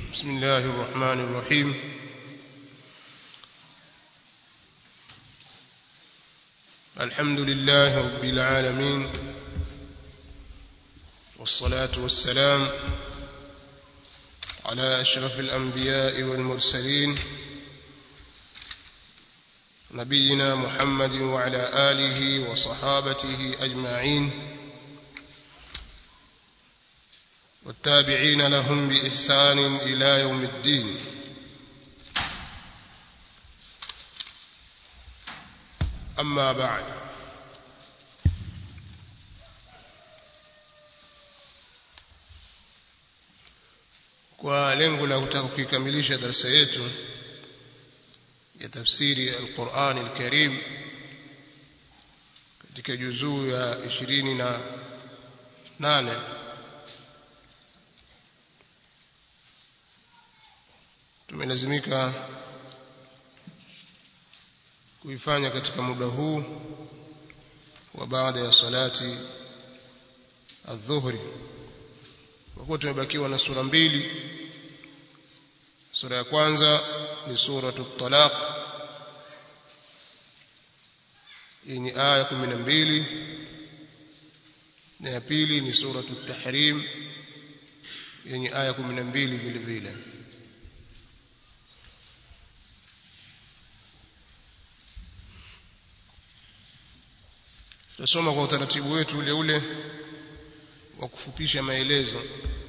بسم الله الرحمن الرحيم الحمد لله رب العالمين والصلاة والسلام على أشرف الأنبياء والمرسلين نبينا محمد وعلى آله وصحابته أجمعين والتابعين لهم بإحسان إلى يوم الدين أما بعد kwa lengo la kutaka kuikamilisha darasa yetu ya tafsiri al-Qur'an al-Karim katika juzuu ya 28 tumelazimika kuifanya katika muda huu wa baada ya salati adhuhuri kwa kuwa tumebakiwa na sura mbili sura ya kwanza ni suratu talaq yenye aya 12 na ya pili ni suratu tahrim yenye aya 12 vile vile tutasoma kwa utaratibu wetu ule ule wa kufupisha maelezo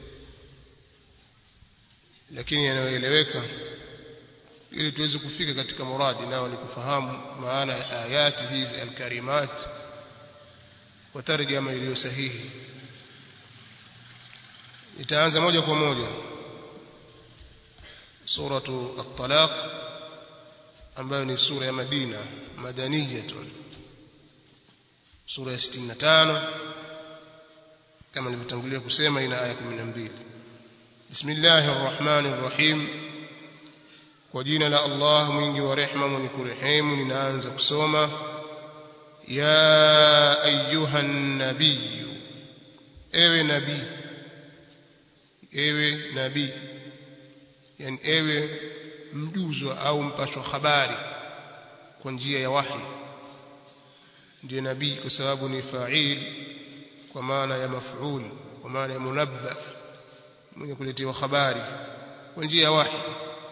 lakini yanayoeleweka ili tuweze kufika katika muradi nao ni kufahamu maana ya ayati hizi alkarimat kwa tarjama iliyo sahihi nitaanza moja kwa moja suratu at-talaq ambayo ni sura ya Madina madaniyatun sura ya 65 kama nilivyotangulia kusema ina aya 12 bismillahir rahmanir rahim kwa jina la Allah mwingi wa rehema mwenye kurehemu ninaanza kusoma ya ayyuhan nabiy ewe nabii ewe nabii yani ewe mjuzwa au mpashwa habari kwa njia ya wahi ndiye nabii kwa sababu ni fa'il kwa maana ya maf'ul kwa maana ya munabba mwenye kuletewa habari kwa njia ya wahi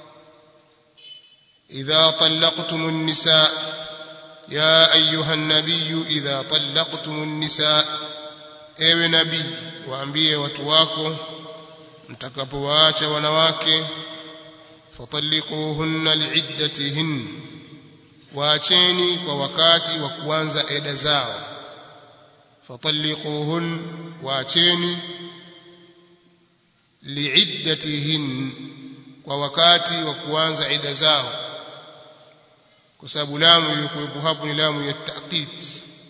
idha talaqtumun nisaa ya ayuha nabiy idha talaqtumun nisaa ewe nabii waambie watu wako mtakapowaacha wanawake fatalliquhunna li'iddatihin waacheni kwa wakati wa kuanza eda zao fatalliquhun waacheni liiddatihin kwa wakati wa kuanza eda zao kwa sababu lamu iliyokuwepo hapo ni lamu ya taqit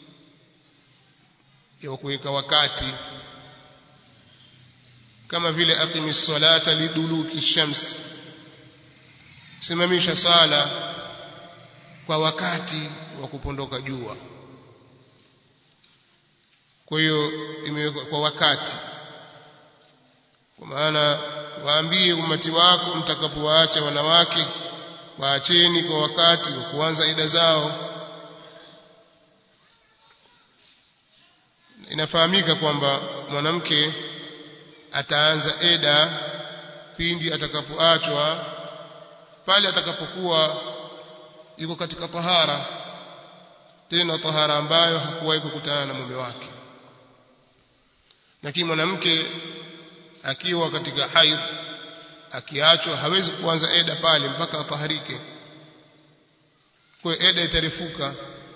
ya kuweka wakati kama vile aqimis salata liduluki shams simamisha sala kwa wakati wa kupondoka jua kwa hiyo imewekwa kwa wakati kwa maana waambie umati wako mtakapowaacha wanawake waacheni kwa wakati wa kuanza ida zao inafahamika kwamba mwanamke ataanza eda pindi atakapoachwa pale atakapokuwa yuko katika tahara tena tahara ambayo hakuwahi kukutana na mume wake lakini mwanamke akiwa katika haidh akiachwa hawezi kuanza eda pale mpaka ataharike kwa eda itarefuka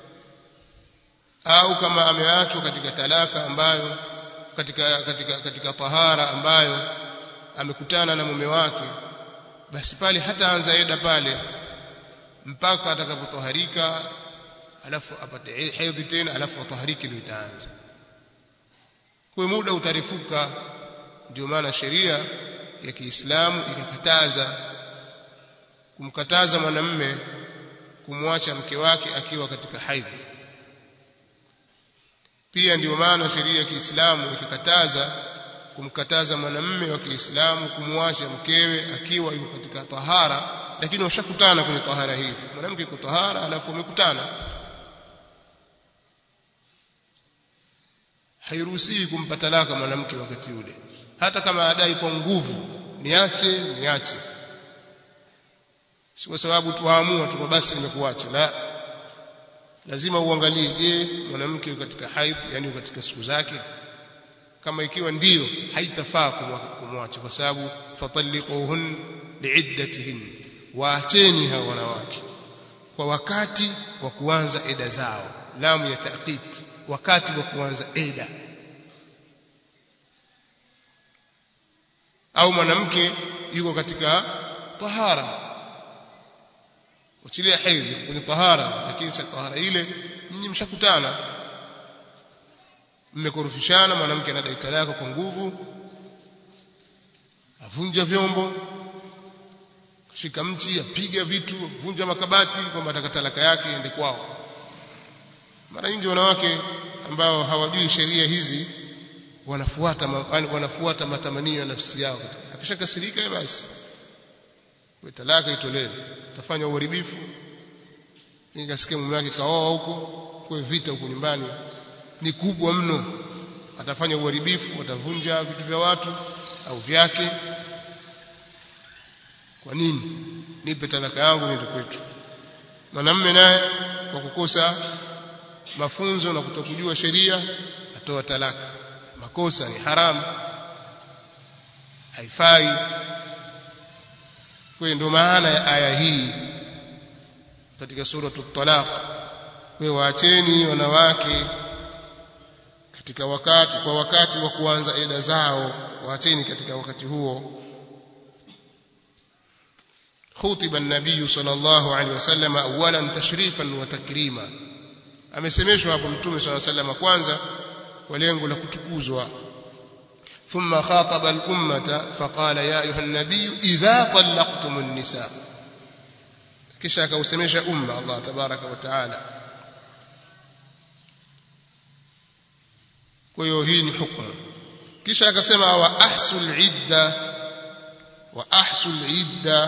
au kama ameachwa katika talaka ambayo katika katika katika tahara ambayo amekutana na mume wake basi pale hataanza eda pale mpaka atakapotoharika alafu apate hedhi tena alafu atahariki ndio itaanza kwa muda utarefuka ndio maana sheria ya Kiislamu ikakataza kumkataza mwanamme kumwacha mke wake akiwa katika haidhi pia ndio maana sheria ya Kiislamu ikakataza kumkataza mwanamume wa Kiislamu kumwacha mkewe akiwa yuko katika tahara lakini washakutana kwenye tahara hiyo mwanamke yuko tahara alafu wamekutana hairuhusiwi kumpa talaka mwanamke wakati ule hata kama adai kwa nguvu niache niache si kwa sababu tuamua tu basi nimekuacha la lazima uangalie je mwanamke katika haidh yani katika siku zake kama ikiwa ndiyo haitafaa kumwacha kwa sababu fatalliquhun liiddatihin waacheni hao wanawake kwa wakati wa kuanza eda zao lamu ya taqid wakati wa kuanza eda au mwanamke yuko katika tahara uchilia hedhi kwenye tahara lakini si tahara ile nyinyi mshakutana mmekorofishana mwanamke anadai talaka kwa nguvu avunja vyombo shika mti apiga vitu vunja makabati kwamba ataka talaka yake ende kwao mara nyingi wanawake ambao hawajui sheria hizi wanafuata wanafuata matamanio ya nafsi yao akishakasirika basi kwa talaka itolewe tafanya uharibifu nikasikia mume wake kaoa huko kwa vita huko nyumbani ni kubwa mno atafanya uharibifu atavunja vitu vya watu au vyake kwa nini nipe talaka yangu niende kwetu mwanamume naye kwa kukosa mafunzo na kutokujua sheria atoa talaka makosa ni haramu haifai kwa hiyo ndio maana ya aya hii katika sura at-talaq kwa waacheni wanawake katika wakati kwa wakati wa kuanza eda zao waacheni katika wakati huo خطب النبي صلى الله عليه وسلم اولا تشريفا وتكريما amesemeshwa hapo mtume صلى الله عليه وسلم kwanza kwa lengo la kutukuzwa ثم خاطب الأمة فقال يا أيها النبي إذا طلقتم النساء kisha akausemesha umma Allah tabaraka wa taala kwa hiyo hii ni hukumu kisha akasema wa ahsul idda wa ahsul idda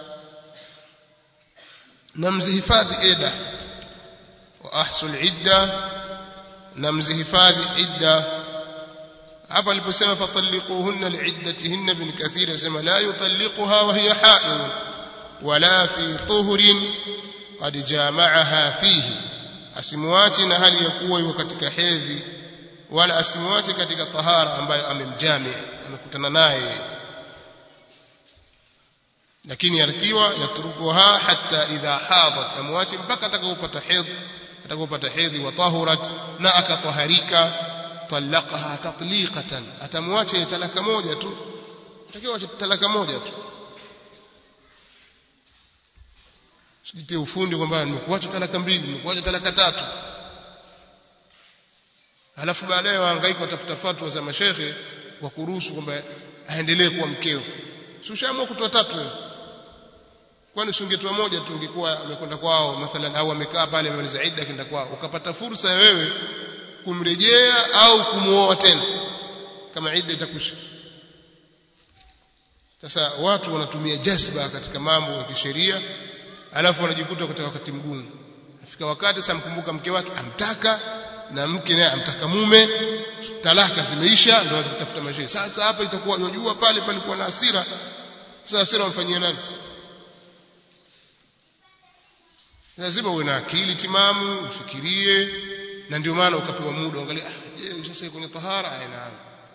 namzihifadhi eda wa ahsul idda namzihifadhi idda hapa aliposema fatalliquhunna liiddatihinna bin kathir asema la yutalliquha wa hiya haid wala fi tuhrin qad jama'aha fihi asimuache na hali ya kuwa yuko katika hedhi wala asimuache katika tahara ambayo amemjami amekutana naye lakini atakiwa yatrukuha hatta idha hadat amwache mpaka atakapopata hedhi atakapopata hedhi wa tahurat na akataharika talaqaha tatliqatan atamwacha talaka moja tu atakiwa talaka moja tu sijitie ufundi kwamba nimekuacha talaka mbili nimekuacha talaka tatu alafu baadaye wahangaika watafuta fatwa za mashehe wa kuruhusu kwamba aendelee kuwa mkeo si ushaamua kutoa tatu wewe kwani usingetoa moja tu ungekuwa amekwenda kwao mathalan au amekaa pale amemaliza idda akaenda kwao ukapata fursa ya wewe kumrejea au kumuoa tena kama idda itakwisha sasa watu wanatumia jazba katika mambo ya kisheria alafu wanajikuta katika wakati mgumu afika wakati sasa mkumbuka mke wake amtaka na mke naye amtaka mume talaka zimeisha ndio anza kutafuta maisha sasa hapa itakuwa unajua pale palikuwa na hasira sasa hasira wamfanyie nani lazima uwe na akili timamu ufikirie na ndio maana ukapewa muda angalia ah je sasa kwenye tahara aina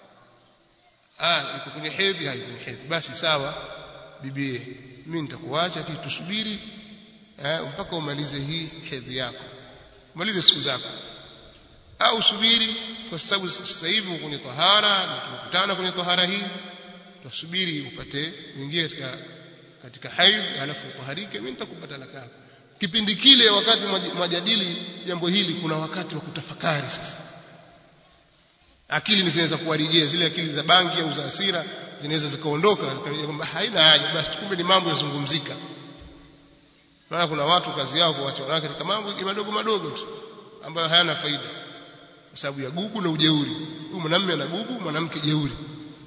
ah iko kwenye hedhi hai kwenye hedhi basi sawa bibie mimi nitakuacha kitu tusubiri eh mpaka umalize hii hedhi yako umalize siku zako au subiri kwa sababu sasa hivi kwenye tahara na tumekutana kwenye tahara hii tusubiri upate uingie katika katika haidh alafu utaharike mimi nitakupa talaka yako kipindi kile wakati mwajadili jambo hili kuna wakati wa kutafakari sasa akili zinaweza kuwarejea zile akili za bangi au za hasira zinaweza zikaondoka kwamba haina haja basi kumbe ni mambo yazungumzika maana kuna watu kazi yao kuacha wanawake katika mambo madogo madogo tu ambayo hayana faida kwa sababu ya gugu na ujeuri huyu mwanamume ana gugu mwanamke jeuri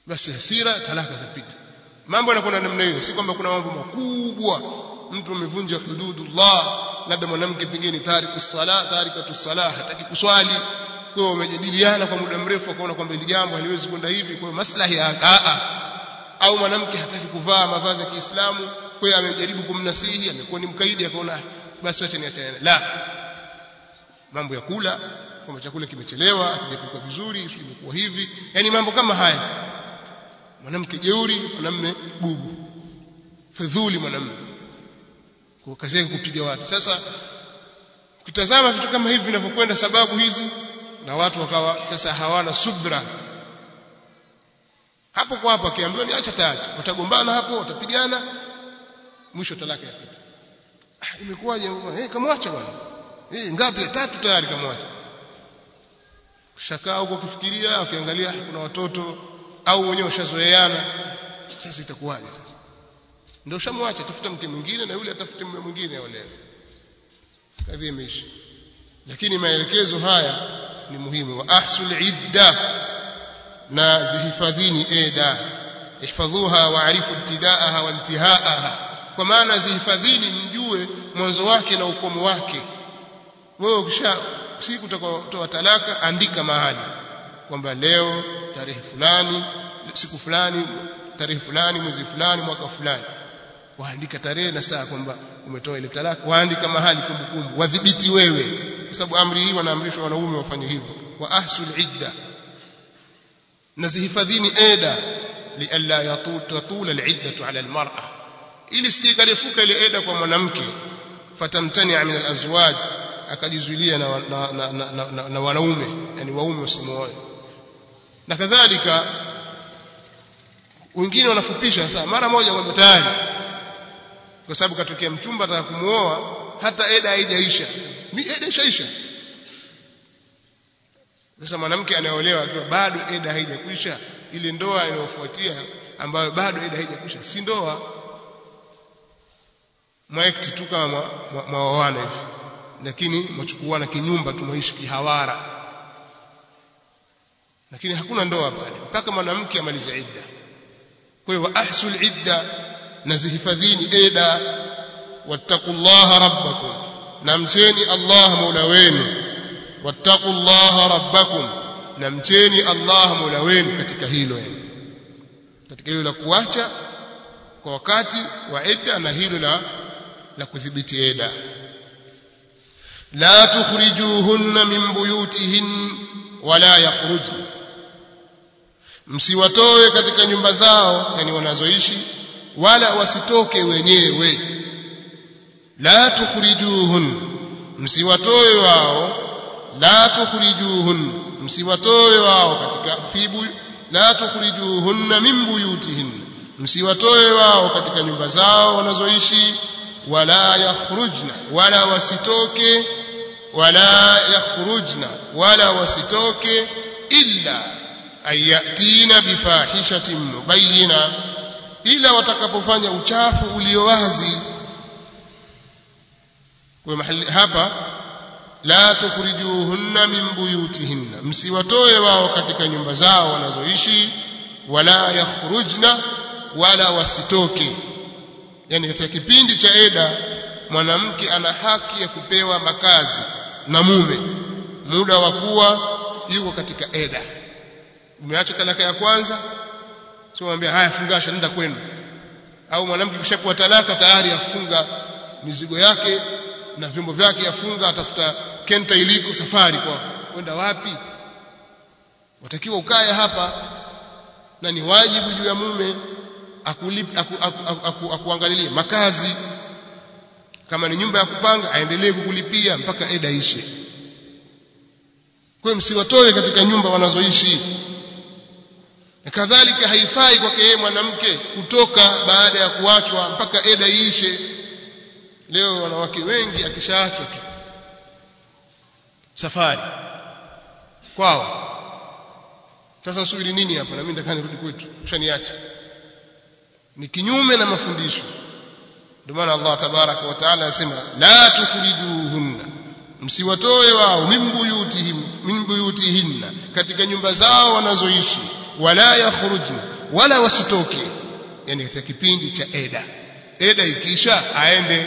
basi hasira talaka zapita mambo yanakwenda namna hiyo si kwamba kuna mambo makubwa mtu amevunja hududullah labda mwanamke pengine tariku sala tarikatu sala hataki kuswali kwa hiyo wamejadiliana kwa muda mrefu akaona kwamba hili jambo haliwezi kwenda hivi kwa hiyo maslahi ya a au mwanamke hataki kuvaa mavazi ya Kiislamu kwa hiyo amejaribu kumnasihi amekuwa ni mkaidi akaona basi wacha niachane la mambo ya kula kwamba chakula kimechelewa hakijapikwa vizuri imekuwa hivi yani mambo kama haya mwanamke jeuri mwanamume bubu fedhuli mwanamume kwa kazi yake kupiga watu sasa ukitazama vitu kama hivi vinavyokwenda sababu hizi na watu wakawa sasa hawana subra hapo kwa hapo akiambiwa ni acha taacha watagombana hapo watapigana mwisho talaka yapita ah imekuwaje eh kamwacha bwana eh ngapi tatu tayari kamwacha shakaa huko ukifikiria ukiangalia kuna watoto au wenyewe ushazoeana sasa itakuwaje sasa ndio ushamwacha tafuta mke mwingine na yule atafute mume mwingine aolewe kadhi imeisha lakini maelekezo haya ni muhimu wa ahsul idda na zihifadhini eda ihfadhuha waarifu ibtidaaha wa intihaaha kwa maana zihifadhini mjue mwanzo wake na ukomo wake wewe ukisha siku utakayotoa talaka andika mahali kwamba leo tarehe fulani siku fulani tarehe fulani mwezi fulani mwaka fulani waandika tarehe na saa kwamba umetoa ile talaka waandika mahali kumbukumbu wadhibiti wewe kwa sababu amri hii wanaamrishwa wanaume wafanye hivyo wa ahsul idda na zihifadhini eda lialla yatula al-iddatu ala al-mar'a ili sijikarefuka ile eda kwa mwanamke fatamtani min al-azwaj akajizuilia na, na, na, na, na, na, na wanaume yani waume wasimuoe na kadhalika wengine wanafupisha sasa mara moja kwamba tayari kwa sababu katokea mchumba ataka kumuoa hata eda haijaisha mi eda ishaisha sasa mwanamke anayeolewa akiwa bado eda haijakwisha ile ndoa inayofuatia ambayo bado eda haijakwisha si ndoa mwaekti tu kama mwaoana hivi lakini mwachukuana kinyumba tumaishi kihawara lakini hakuna ndoa pale mpaka mwanamke amalize idda kwa hiyo ahsul idda na zihifadhini eda wattaqullaha rabbakum na mcheni Allah mola wenu wattaqullaha rabbakum na mcheni Allah mola wenu katika hilo katika hilo la kuacha kwa wakati wa idda na hilo la la kudhibiti eda la tukhrijuhunna min buyutihin wala yakhrujna msiwatoe katika nyumba zao yani wanazoishi wala wasitoke wenyewe la tukhrijuhun msiwatoe wao la tukhrijuhun msiwatoe wao katika fibu la tukhrijuhunna min buyutihin msiwatoe wao katika nyumba zao wanazoishi wala yakhrujna wala wasitoke wala yakhrujna wala wasitoke illa ayatina bifahishatin mubayyina ila watakapofanya uchafu ulio wazi kwa mahali hapa la tukhrijuhunna min buyutihinna msiwatoe wao katika nyumba zao wanazoishi wala yakhrujna wala wasitoke yani katika kipindi cha eda mwanamke ana haki ya kupewa makazi na mume muda wa kuwa yuko katika eda umeacha talaka ya kwanza sio mwambia haya fungasha nenda kwenu au mwanamke kishakuwa talaka tayari afunga mizigo yake na vyombo vyake afunga atafuta kenta iliko safari kwa kwenda wapi watakiwa ukae hapa na ni wajibu juu ya mume akuangalilie aku, aku, aku, aku, aku makazi kama ni nyumba ya kupanga aendelee kukulipia mpaka eda ishe kwa msiwatoe katika nyumba wanazoishi na kadhalika haifai kwake yeye mwanamke kutoka baada ya kuachwa mpaka eda iishe leo wanawake wengi akishaachwa tu safari kwao sasa subiri nini hapa na mimi nataka nirudi kwetu ushaniacha ni kinyume na mafundisho ndio maana Allah tabaraka wa taala anasema la tukhrijuhunna msiwatoe wao min buyutihim min buyutihinna katika nyumba zao wanazoishi wala yakhrujna wala wasitoke yani katika kipindi cha eda eda ikisha aende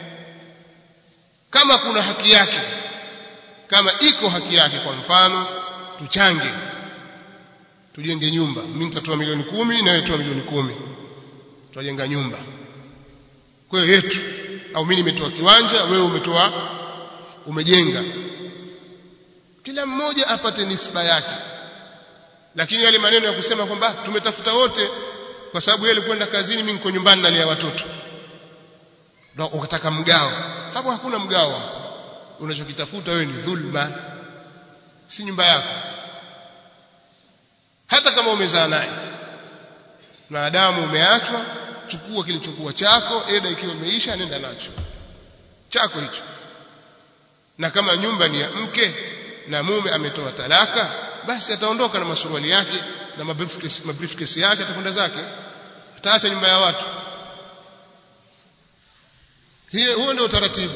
kama kuna haki yake kama iko haki yake kwa mfano tuchange tujenge nyumba mimi nitatoa milioni kumi na wewe toa milioni kumi tutajenga nyumba kwa hiyo yetu au mimi nimetoa kiwanja wewe umetoa umejenga kila mmoja apate nisba yake lakini yale maneno ya kusema kwamba tumetafuta wote kwa sababu yeye alikwenda kazini mimi niko nyumbani nalia watoto ndio ukataka mgao hapo hakuna mgao unachokitafuta wewe ni dhulma si nyumba yako hata kama umezaa naye maadamu umeachwa chukua kilichokuwa chako eda ikiwa imeisha nenda nacho chako hicho na kama nyumba ni ya mke na mume ametoa talaka basi ataondoka na masuruali yake na mabriefcase mabriefcase yake atakwenda zake ataacha nyumba ya watu hiyo huo ndio utaratibu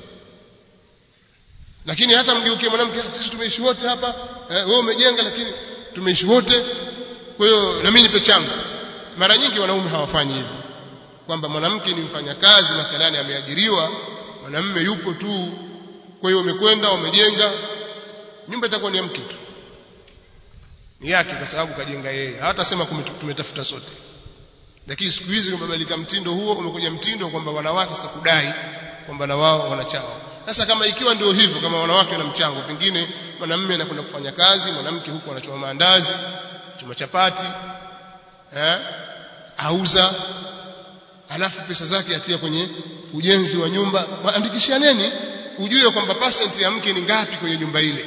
lakini hata mgeukie mwanamke sisi tumeishi wote hapa eh, wewe umejenga lakini tumeishi wote kwa hiyo na mimi nipe changu mara nyingi wanaume hawafanyi hivyo kwamba mwanamke ni mfanyakazi mathalani ameajiriwa mwanamume yupo tu kwa hiyo umekwenda umejenga nyumba itakuwa ni ya mke tu ni yake kwa sababu kajenga yeye hawatasema tumetafuta sote lakini siku hizi umebadilika mtindo huo umekuja mtindo kwamba wanawake sasa kudai kwamba na wao wanachao sasa kama ikiwa ndio hivyo kama wanawake wana mchango pengine mwanamume anakwenda kufanya kazi mwanamke huko anachoma maandazi chuma chapati eh auza alafu pesa zake atia kwenye ujenzi wa nyumba andikishaneni ujue kwamba percent ya mke ni ngapi kwenye nyumba ile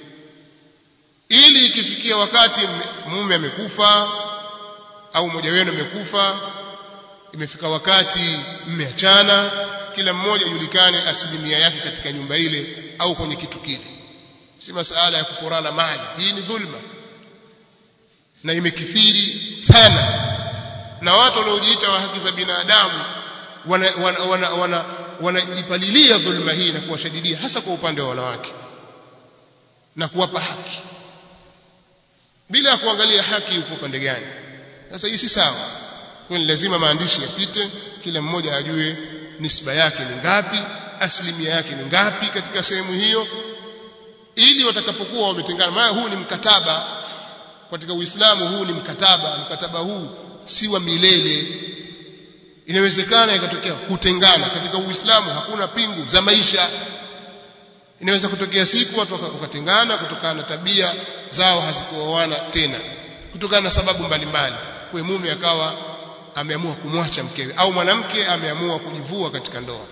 ili ikifikia wakati mume amekufa au mmoja wenu amekufa imefika wakati mmeachana kila mmoja ajulikane asilimia yake katika nyumba ile au kwenye kitu kile si masala ya kuporana mali hii ni dhulma na imekithiri sana na watu wanaojiita wa haki za binadamu wanaipalilia wana, wana, wana, wana dhulma hii na kuwashadidia hasa kwa upande wa wanawake na kuwapa haki bila ya kuangalia haki yuko upande gani sasa hii si sawa kwa ni lazima maandishi yapite kila mmoja ajue nisba yake ni ngapi asilimia yake ni ngapi katika sehemu hiyo ili watakapokuwa wametengana maana huu ni mkataba katika Uislamu huu ni mkataba mkataba huu si wa milele inawezekana ikatokea kutengana katika Uislamu hakuna pingu za maisha inaweza kutokea siku watu wakatengana kutokana na tabia zao hazikuoana tena kutokana na sababu mbalimbali kwa mume akawa ameamua kumwacha mkewe au mwanamke ameamua kujivua katika ndoa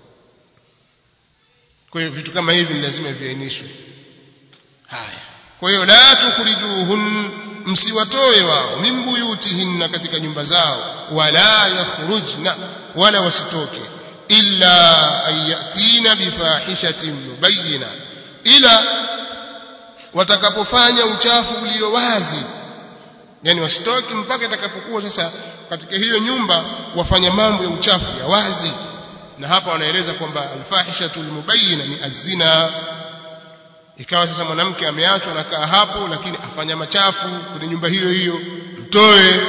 kwa hiyo vitu kama hivi ni lazima viainishwe haya kwa hiyo la tukhrijuhun msiwatoe wao min buyutihinna katika nyumba zao wala yakhrujna wala wasitoke illa an yatina bifahishatin mubayyina ila watakapofanya uchafu ulio wazi yani wasitoke mpaka itakapokuwa sasa katika hiyo nyumba wafanya mambo ya uchafu ya wazi na hapa wanaeleza kwamba alfahishatul mubayyina ni azina ikawa sasa mwanamke ameachwa nakaa hapo lakini afanya machafu kwenye nyumba hiyo hiyo mtoe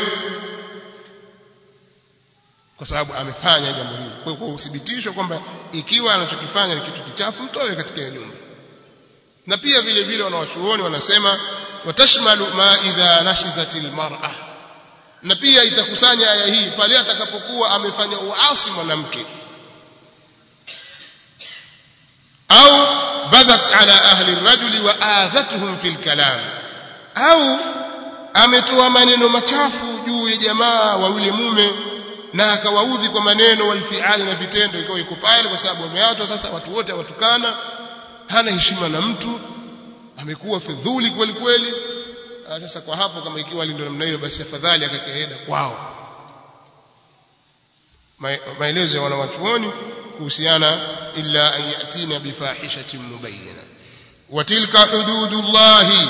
kwa sababu amefanya jambo hilo kwa hiyo uthibitisho kwamba ikiwa anachokifanya ni kitu kichafu mtoe katika hiyo nyumba na pia vile vile wanawachuoni wanasema watashmalu ma idha nashizatil mar'a na pia itakusanya aya hii pale atakapokuwa amefanya uasi mwanamke au badat ala ahli rajuli wa adhatuhum fil kalam au ametoa maneno machafu juu ya jamaa wa yule mume na akawaudhi kwa maneno walfiali na vitendo ikawa iko pale kwa sababu wameachwa sasa watu wote watukana hana heshima na mtu amekuwa fedhuli kweli kweli sasa kwa hapo kama ikiwa ndio namna hiyo basi afadhali akakaenda kwao maelezo ya wanawachuoni kuhusiana illa an yatina bifahishatin mubayyana wa tilka hududullahi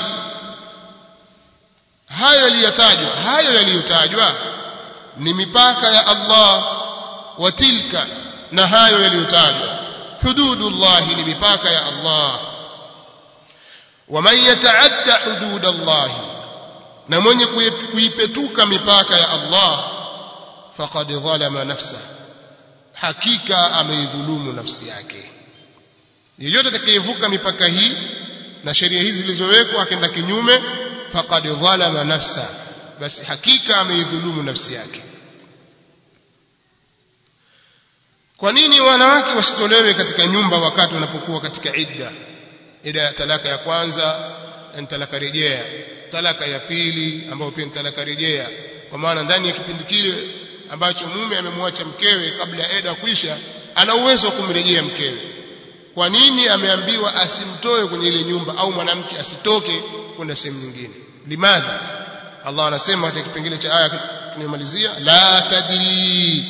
hayo yaliyotajwa hayo yaliyotajwa ni mipaka ya Allah wa tilka na hayo yaliyotajwa hududullahi ni mipaka ya Allah ومن يتعدى حدود الله na mwenye kuipetuka mipaka ya Allah faqad dhalama nafsa hakika ameidhulumu nafsi yake yeyote atakayevuka mipaka hii na sheria hizi zilizowekwa akaenda kinyume faqad dhalama nafsa basi hakika ameidhulumu nafsi yake kwa nini wanawake wasitolewe katika nyumba wakati wanapokuwa katika idda idda ya talaka ya kwanza ni talaka rejea talaka ya pili ambayo pia ni talaka rejea kwa maana ndani ya kipindi kile ambacho mume amemwacha mkewe kabla ya eda kuisha ana uwezo wa kumrejea mkewe kwa nini ameambiwa asimtoe kwenye ile nyumba au mwanamke asitoke kwenda sehemu nyingine limadha Allah anasema katika kipengele cha aya tunayomalizia la tadri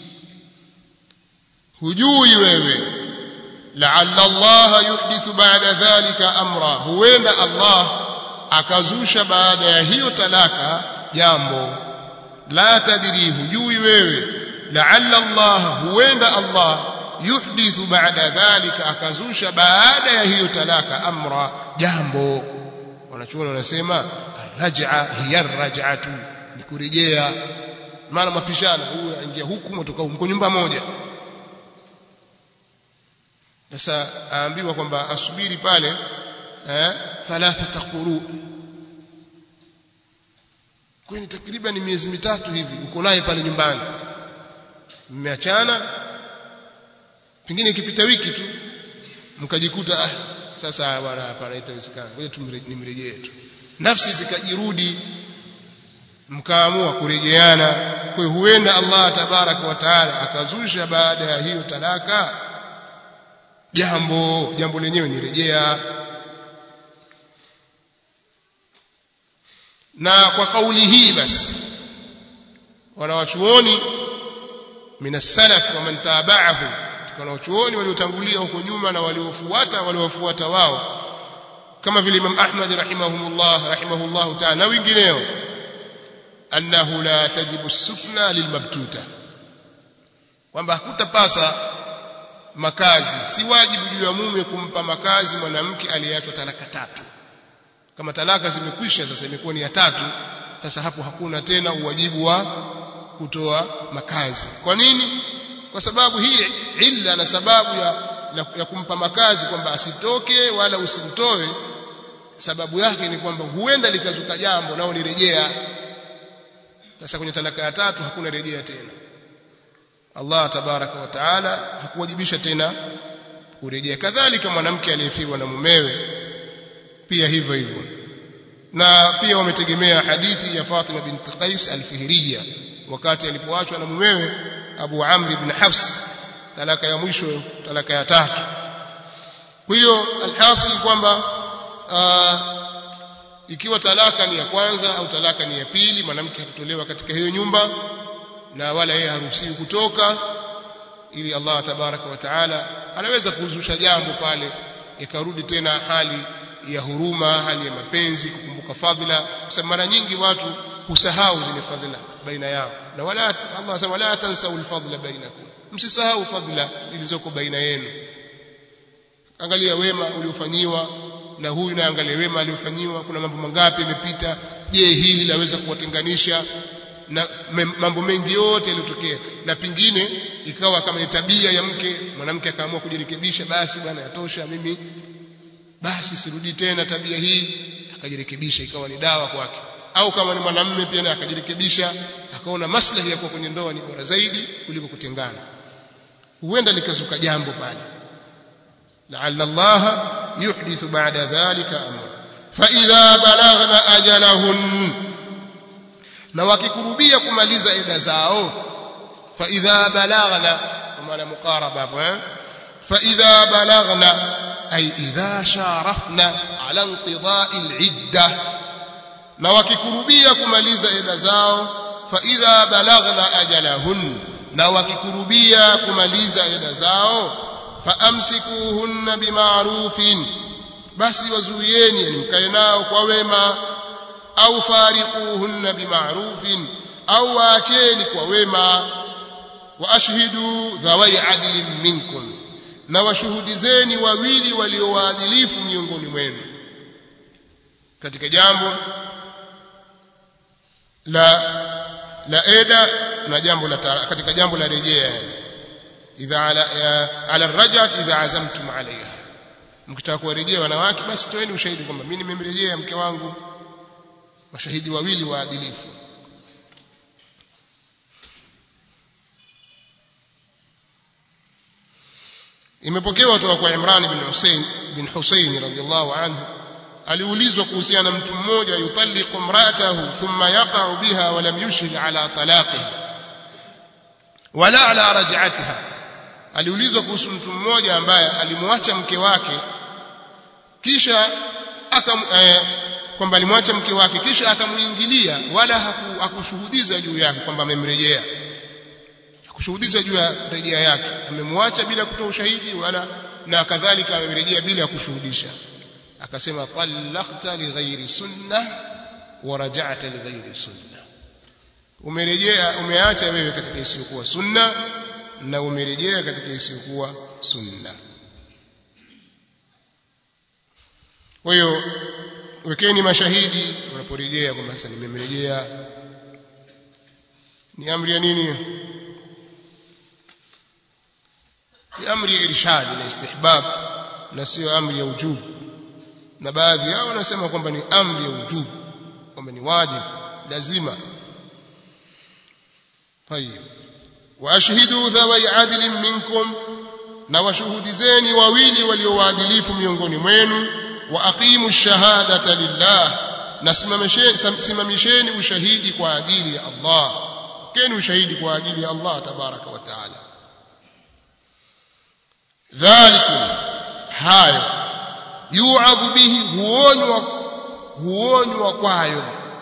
hujui wewe la'alla Allah yuhdithu ba'da dhalika amra huenda Allah akazusha baada ya hiyo talaka jambo la tadri hujui wewe la'alla Allah huenda Allah yuhdithu ba'da dhalika akazusha baada ya hiyo talaka amra jambo wanachuoni wanasema arraj'a hiya arraj'atu ni kurejea maana mapishana huyu aingia huku mtoka huko nyumba moja sasa aambiwa kwamba asubiri pale eh thalathata quru kwani takriban miezi mitatu hivi uko naye pale nyumbani mmeachana pengine ikipita wiki tu mkajikuta ah sasa bwana hapana itawezekana ngoja tumrejee tu nafsi zikajirudi mkaamua kurejeana kwa hiyo huenda Allah tabaraka wa taala akazusha baada ya hiyo talaka jambo jambo lenyewe ni rejea na kwa kauli hii basi wanawachuoni min salaf wa man tabi'ahu wanawachuoni waliotangulia huko nyuma na waliofuata waliofuata wao kama vile Imam Ahmad rahimahumullah rahimahullah ta'ala na wengineo annahu la tajibu sukna lilmabtuta kwamba hakutapasa makazi si wajibu juu ya mume kumpa makazi mwanamke aliyeachwa talaka tatu kama talaka zimekwisha sasa imekuwa ni ya tatu sasa hapo hakuna tena uwajibu wa kutoa makazi kwa nini kwa sababu hii illa na sababu ya, ya, ya kumpa makazi kwamba asitoke wala usimtoe sababu yake ni kwamba huenda likazuka jambo nao ni rejea sasa kwenye talaka ya tatu hakuna rejea tena Allah tabaraka wa taala hakuwajibisha tena kurejea kadhalika mwanamke aliyefiwa na mumewe pia hivyo hivyo na pia wametegemea hadithi ya Fatima bint Qais al-Fihriya wakati alipoachwa na mumewe Abu Amr ibn Hafs talaka ya mwisho talaka ya tatu kwa hiyo alhasil kwamba ikiwa talaka ni ya kwanza au talaka ni ya pili mwanamke hatotolewa katika hiyo nyumba na wala yeye haruhusiwi kutoka ili Allah tabaraka wa taala anaweza kuzusha jambo pale ikarudi tena hali ya huruma hali ya mapenzi kukumbuka fadhila kwa mara nyingi watu husahau zile fadhila baina yao na wala Allah anasema wala tansau alfadla bainakum msisahau fadhila zilizoko baina yenu angalia wema uliofanyiwa na huyu na angalia wema aliofanyiwa kuna mambo mangapi yamepita je hili laweza kuwatenganisha na mambo mengi yote yaliyotokea na pingine ikawa kama ni tabia ya mke mwanamke akaamua kujirekebisha basi bwana yatosha mimi basi sirudi tena tabia hii akajirekebisha ikawa ni dawa kwake au kama ni mwanamume pia naye akajirekebisha akaona maslahi ya kuwa kwenye ndoa ni bora zaidi kuliko kutengana huenda likazuka jambo pale la'alla Allah yuhdithu ba'da dhalika amra fa idha balaghna ajalahun na wakikurubia kumaliza ida zao fa idha balaghna kwa maana muqaraba hapo eh fa idha balaghna ay idha sharafna ala inqida'i al-idda na wakikurubia kumaliza ida zao fa idha balaghna ajalahun na wakikurubia kumaliza ida zao fa amsikuhunna bima'rufin basi wazuieni yani mkae nao kwa wema au fariquhunna bima'rufin au waacheni kwa wema wa ashhidu dhawai adlin minkum na washuhudizeni wawili waliowaadilifu miongoni mwenu katika jambo la la eda na jambo la katika jambo la rejea yani idha ala ala rajat idha azamtum alaiha mkitaka kuwarejea wanawake basi toeni ushahidi kwamba mimi nimemrejea mke wangu mashahidi wawili waadilifu imepokewa kutoka kwa Imran bin Hussein bin Hussein radhiyallahu anhu aliulizwa kuhusiana na mtu mmoja yutalliqu imra'atahu thumma yaqa'u biha wa lam yushhid ala talaqiha wala ala raj'atiha aliulizwa kuhusu mtu mmoja ambaye alimwacha mke wake kisha akam eh, kwamba alimwacha mke wake kisha akamuingilia wala haku, hakushuhudiza juu yake kwamba amemrejea hakushuhudiza juu ya rejea yake amemwacha bila kutoa ushahidi wala na kadhalika amemrejea bila kushuhudisha akasema talaqta lighairi sunna wa raja'ta lighairi sunna umerejea umeacha wewe katika isiyokuwa sunna na umerejea katika isiyokuwa sunna kwa hiyo wekeni mashahidi unaporejea kwamba sasa nimemrejea ni amri ya nini ni amri ya irshad na istihbab na sio amri ya ujubu na baadhi yao wanasema kwamba ni amri ya ujubu kwamba ni wajibu lazima طيب واشهدوا ذوي عدل منكم na washuhudizeni wawili waliowaadilifu miongoni mwenu wa aqimu shahadata lillah na simamisheni ushahidi kwa ajili ya Allah keni ushahidi kwa ajili ya Allah tabaraka wa taala dhalikum hayo yu'adhu bihi huonywa huonywa kwayo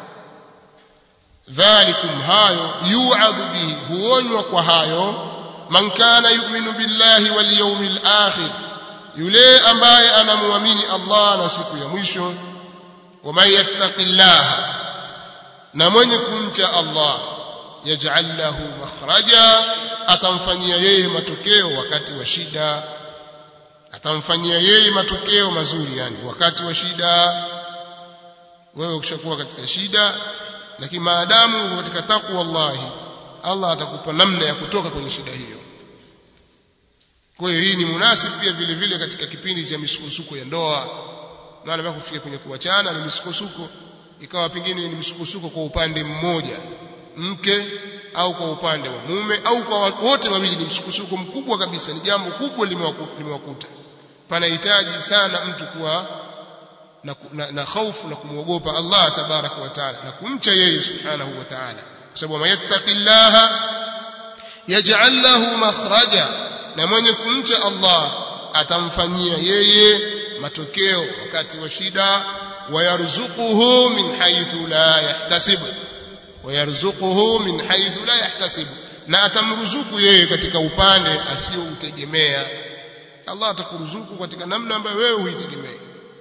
dhalikum hayo yu'adhu bihi huonywa kwa hayo man kana yu'minu billahi wal yawmil akhir yule ambaye anamuamini Allah na siku ya mwisho wa man yattaqillaha na mwenye kumcha Allah yaj'al lahu makhraja atamfanyia yeye matokeo wakati wa shida atamfanyia yeye matokeo mazuri yani wakati wa shida wewe ukishakuwa katika shida lakini maadamu uko katika takwa wallahi Allah atakupa namna ya kutoka kwenye shida hiyo kwa hiyo hii ni munasib pia vile vile katika kipindi cha misukosuko ya ndoa maana mpaka kufika kwenye kuachana ni misukosuko ikawa pengine ni misukosuko kwa upande mmoja mke au kwa upande wa mume au kwa wote wawili ni msukosuko mkubwa kabisa ni jambo kubwa limewakuta panahitaji sana mtu kuwa na, na, na hofu na kumwogopa Allah tabaraka wa taala na kumcha yeye subhanahu wa taala kwa sababu mayattaqillaha yaj'al lahu makhraja na mwenye kumcha Allah atamfanyia yeye matokeo wakati wa shida wayarzuquhu min haythu la yahtasib wayarzuquhu min haythu la yahtasib na atamruzuku yeye katika upande asiyoutegemea Allah atakuruzuku katika namna ambayo wewe huitegemei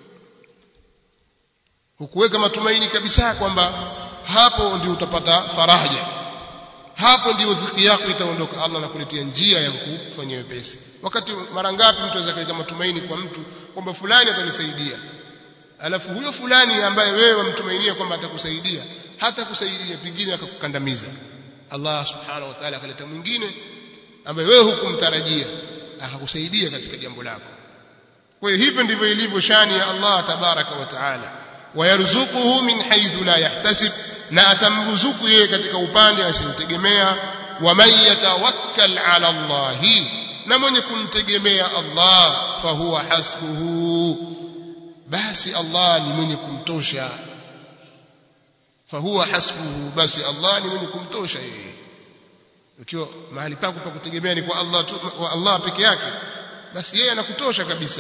hukuweka matumaini kabisa kwamba hapo ndio utapata faraja hapo ndio dhiki yako itaondoka Allah anakuletea njia ya kufanyia wepesi wakati mara ngapi mtu anaweza kuweka matumaini kwa mtu kwamba fulani atanisaidia alafu huyo fulani ambaye wewe wamtumainia kwamba atakusaidia hata kusaidia pengine akakukandamiza Allah subhanahu wa ta'ala akaleta mwingine ambaye wewe hukumtarajia akakusaidia katika jambo lako kwa hiyo hivyo ndivyo ilivyo shani ya Allah tabaraka wa taala wayarzuquhu min haythu la yahtasib na atamruzuku yeye katika upande asimtegemea wa man yatawakkal ala Allah na mwenye kumtegemea Allah fahuwa hasbuhu basi Allah ni mwenye kumtosha fahuwa hasbuhu basi Allah ni mwenye kumtosha yeye ukiwa mahali pako pa kutegemea ni kwa Allah tu, kwa Allah peke yake basi yeye anakutosha kabisa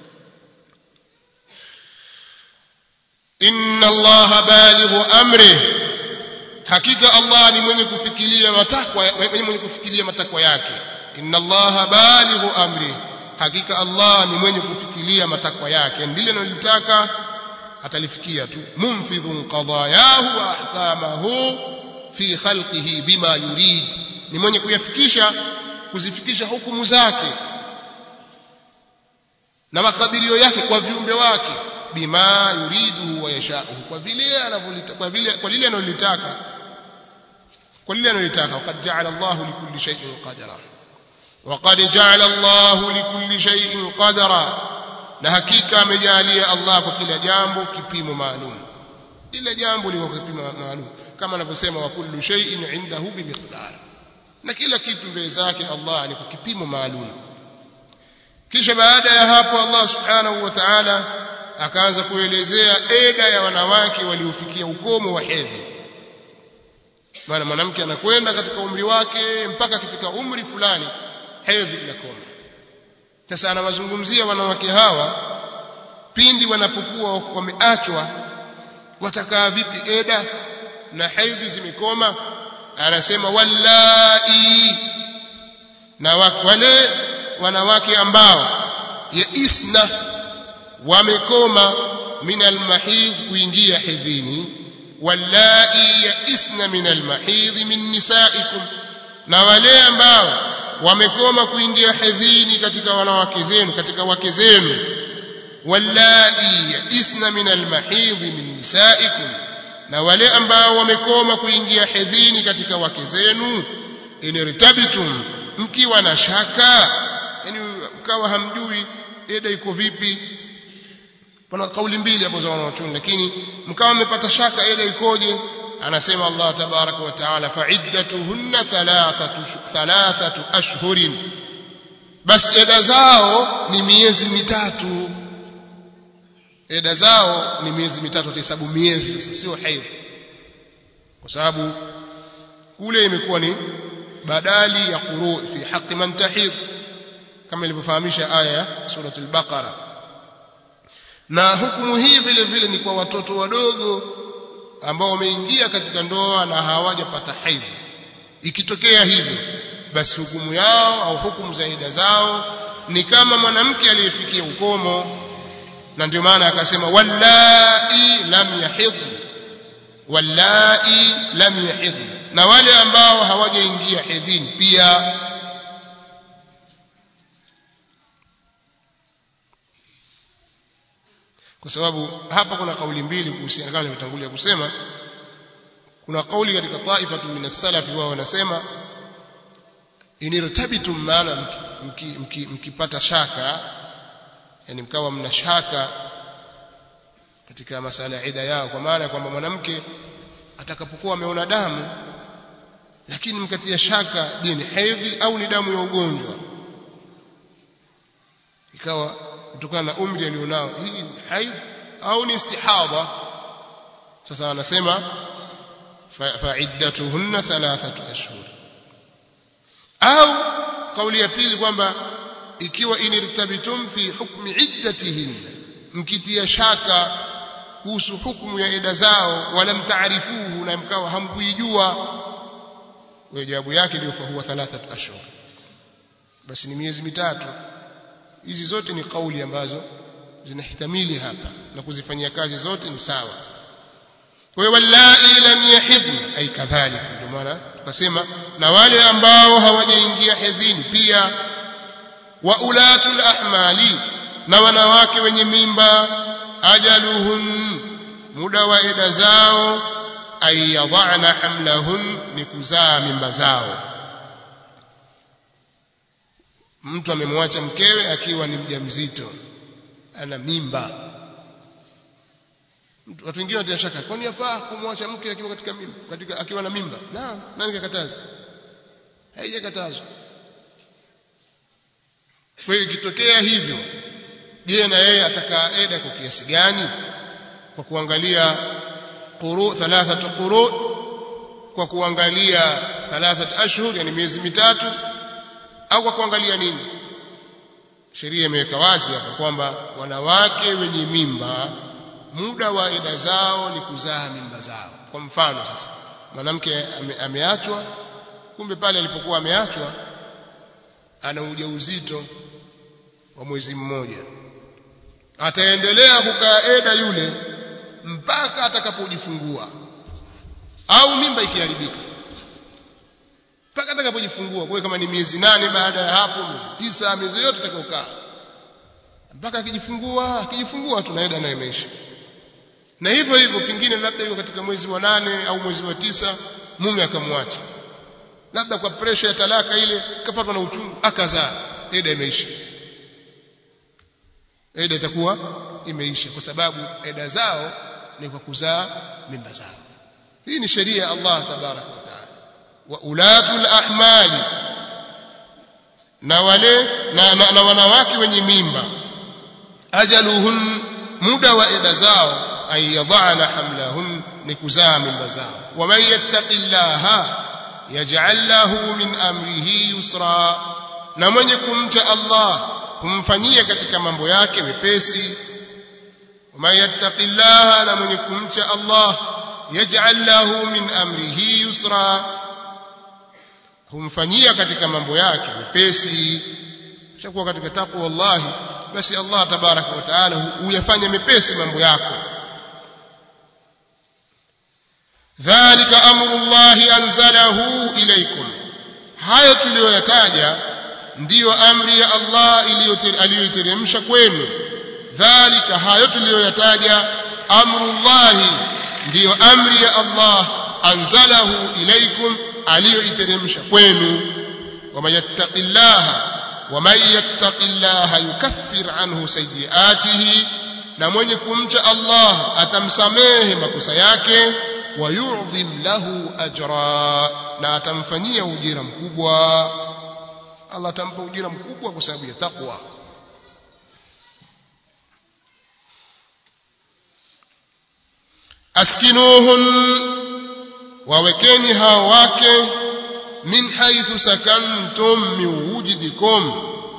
inna Allah balighu amri hakika Allah ni mwenye kufikiria matakwa mwenye kufikiria matakwa yake inna Allah balighu amri hakika Allah ni mwenye kufikiria matakwa yake ndile analotaka atalifikia tu munfidhun qadayahu wa ahkamahu fi khalqihi bima yurid ni mwenye kuyafikisha kuzifikisha hukumu zake na makadirio yake kwa viumbe wake bima yuridu wa yashau kwa vile anavyolitaka kwa vile kwa lile analolitaka kwa lile analotaka waqad ja'ala Allahu likulli shay'in qadara waqad ja'ala Allahu likulli shay'in qadara na hakika amejalia Allah kwa kila jambo kipimo maalum kila jambo liko kwa kipimo maalum kama anavyosema wa kullu shay'in 'indahu bimiqdar na kila kitu mbele zake Allah ni kwa kipimo maalum kisha baada ya hapo Allah subhanahu wa ta'ala akaanza kuelezea eda ya wanawake waliofikia ukomo wa hedhi maana mwanamke anakwenda katika umri wake mpaka akifika umri fulani hedhi inakoma sasa anawazungumzia wanawake hawa pindi wanapokuwa wameachwa watakaa vipi eda na hedhi zimekoma anasema wallai na wale wanawake ambao yaisna wamekoma min almahidh kuingia hedhini wallai yaisna min almahidh min nisaikum na wale ambao wamekoma kuingia hedhini katika wanawake zenu katika wake zenu wallai yaisna min almahidh min nisaikum na wale ambao wamekoma kuingia hedhini katika wake zenu inirtabitum mkiwa na shaka yani mkawa hamjui eda iko vipi kuna kauli mbili hapo za wanaochuni lakini mkawa mmepata shaka eda ikoje anasema Allah tabaraka wa taala fa'iddatuhunna thalathatu thalathatu ashhurin bas eda zao ni miezi mitatu eda zao ni miezi mitatu atahesabu miezi sasa sio haidh kwa sababu kule imekuwa ni badali ya quru fi haqqi man tahidh kama ilivyofahamisha aya ya surah al-baqara na hukumu hii vile vile ni kwa watoto wadogo ambao wameingia katika ndoa na hawajapata haidh ikitokea hivyo basi hukumu yao au hukumu za ida zao ni kama mwanamke aliyefikia ukomo na ndio maana akasema wallai lam yahidh wallai lam yahidh na wale ambao hawajaingia hedhini pia kwa sababu hapa kuna kauli mbili kuhusiana kama nilivyotangulia kusema kuna kauli katika taifatu min as-salaf wao wanasema inirtabitum maana mkipata mki, mki, mki shaka yani mkawa mna shaka katika masala ya ida yao kwa maana kwamba mwanamke atakapokuwa ameona damu lakini mkatia shaka je ni hedhi au ni damu ya ugonjwa ikawa kutokana na umri alionao hii ni haidh au ni istihadha sasa anasema fa'iddatuhunna thalathatu ashhur au kauli ya pili kwamba ikiwa inirtabitum fi hukmi iddatihinna mkitia shaka kuhusu hukumu ya eda zao wala mtaarifuhu na mkawa hamkuijua kwa jawabu yake ndio fa huwa thalathatu ashhur basi ni miezi mitatu hizi zote ni kauli ambazo zinahitamili hapa na kuzifanyia kazi zote ni sawa kwa hiyo wallai lam yahidna ay kadhalika ndio maana tukasema na wale ambao hawajaingia hedhini pia wa ulatul ahmali na wanawake wenye mimba ajaluhun muda wa eda zao ay yadhana hamlahun ni kuzaa mimba zao mtu amemwacha mkewe akiwa ni mjamzito ana mimba watu wengine wanatia shaka kwani yafaa kumwacha mke akiwa katika mimba katika akiwa na mimba naam nani kakataza haijakatazwa kwa hiyo ikitokea hivyo je na yeye atakaa eda kwa kiasi gani kwa kuangalia quru thalathatu quru kwa kuangalia thalathat ashhur yani miezi mitatu au kwa kuangalia nini sheria imeweka wazi hapa kwamba wanawake wenye mimba muda wa eda zao ni kuzaa mimba zao kwa mfano sasa mwanamke ame, ameachwa kumbe pale alipokuwa ameachwa ana ujauzito wa mwezi mmoja ataendelea kukaa eda yule mpaka atakapojifungua au mimba ikiharibika mpaka atakapojifungua kwa kama ni miezi nane baada ya hapo miezi tisa miezi yote atakayokaa mpaka akijifungua akijifungua tunaenda naye maisha na hivyo hivyo pingine labda yuko katika mwezi wa nane au mwezi wa tisa mume akamwacha labda kwa pressure ya talaka ile kapatwa na uchungu akazaa eda imeisha eda itakuwa imeisha kwa sababu eda zao ni kwa kuzaa mimba zao hii ni sheria ya Allah tabaraka wa taala wa ulatul ahmali na wale na, na, na wanawake wenye mimba ajaluhun muda wa eda zao ay yadhana hamlahun ni kuzaa mimba zao waman yattaqillaha yaj'al lahu min amrihi yusra na mwenye kumcha Allah humfanyia katika mambo yake wepesi waman yattaqillaha na mwenye kumcha Allah yaj'al lahu min amrihi yusra humfanyia katika mambo yake wepesi shakuwa katika takwa wallahi basi Allah tabaraka wa taala huyafanya mepesi mambo yako dhalika amru llahi anzalahu ilaykum hayo tuliyoyataja ndiyo amri ya Allah aliyoiteremsha kwenu dhalika hayo tuliyoyataja amru llahi ndiyo amri ya Allah anzalahu ilaykum aliyoiteremsha kwenu waman yattaqillaha waman yattaqillaha yukaffir anhu sayyiatihi na mwenye kumcha Allah atamsamehe makosa yake wayudhim lahu ajra na atamfanyia ujira mkubwa Allah atampa ujira mkubwa kwa sababu ya taqwa askinuhun wawekeni hao wake min haithu sakantum min wujidikum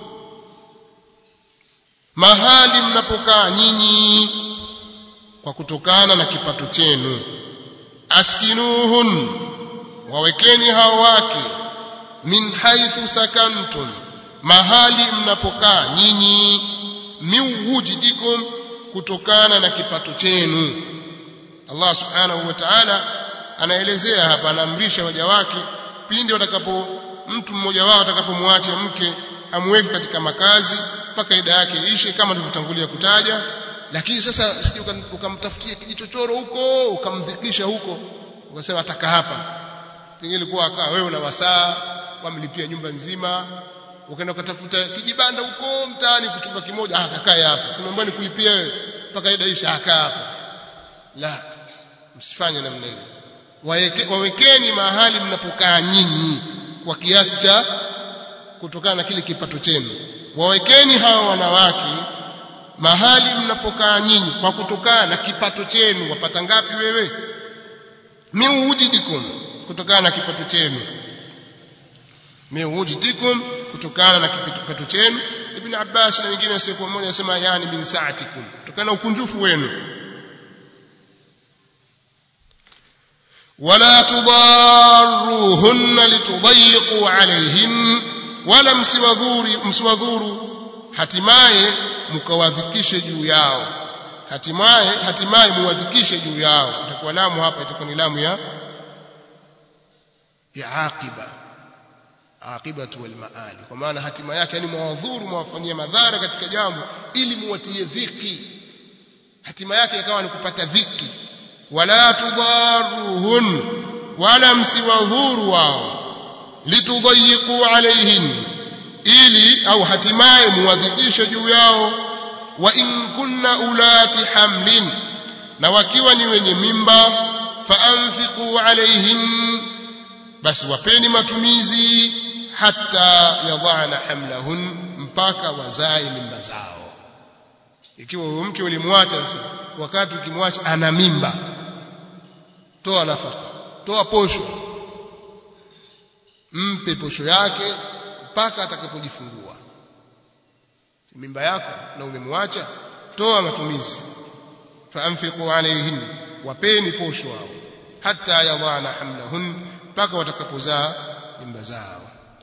mahali mnapokaa nyinyi kwa kutokana na kipato chenu askinuhun wawekeni hao wake min haithu sakantum mahali mnapokaa nyinyi min wujidikum kutokana na kipato chenu Allah subhanahu wa ta'ala anaelezea hapa anaamrisha waja wake pindi watakapo mtu mmoja wao atakapomwacha mke amweke katika makazi mpaka ida yake ishe kama tulivyotangulia kutaja lakini sasa sije ukamtafutia kijichochoro huko ukamdhikisha huko ukasema ataka hapa pengine ilikuwa akaa wewe una wasaa wamlipia nyumba nzima ukaenda ukatafuta kijibanda huko mtaani kuchumba kimoja ah kakae hapa simambani kulipia wewe mpaka ida ishe akaa hapa la msifanye namna hiyo Waweke, wawekeni mahali mnapokaa nyinyi kwa kiasi cha kutokana na kile kipato chenu wawekeni hao wanawake mahali mnapokaa nyinyi kwa kutokana na kipato chenu wapata ngapi wewe miujidikum kutokana na kipato chenu miujidikum kutokana na kipato chenu ibn Abbas na wengine wasiyekuwa mmoja anasema yani min saatikum kutokana na ukunjufu wenu ولا تضاروهن لتضيقوا عليهن ولا msiwadhuri msiwadhuru hatimaye mkawadhikishe juu yao hatimaye hatimaye muwadhikishe juu yao itakuwa lamu hapa itakuwa ni lamu ya ya aqiba aqibatu wal maali kwa maana hatima yake yani mwadhuru mwafanyia madhara katika jambo ili muwatie dhiki hatima yake ikawa ni kupata dhiki wala tudaruhun wala msiwadhuru wao litudhayiqu alayhin ili au hatimaye muwadhikishe juu yao wa in kunna ulati hamlin na wakiwa ni wenye mimba faanfiqu alayhin basi wapeni matumizi hata yadhana hamlahun mpaka wazae mimba zao ikiwa huyo mke ulimwacha sasa wakati ukimwacha ana mimba toa nafaka toa posho mpe posho yake mpaka atakapojifungua mimba yako na umemwacha toa matumizi faanfiqu alayhin wapeni posho wao hata yadhana hamlahun mpaka watakapozaa mimba zao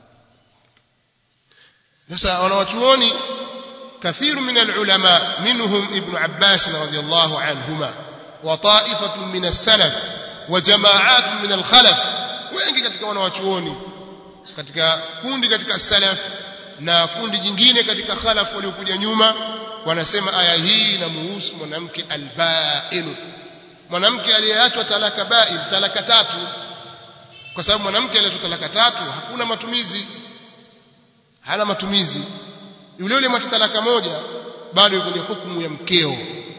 sasa wanawachuoni كثير من العلماء منهم ابن عباس رضي الله عنهما وطائفة من السلف وجماعات من الخلف wengi katika wanawachuoni katika kundi katika salaf na kundi jingine katika khalaf waliokuja nyuma wanasema aya hii inamuhusu mwanamke albainu mwanamke aliyeachwa talaka bain talaka tatu kwa sababu mwanamke aliyetoa talaka tatu hakuna matumizi hana matumizi yule yule mwacha talaka moja bado yuko kwenye hukumu ya mkeo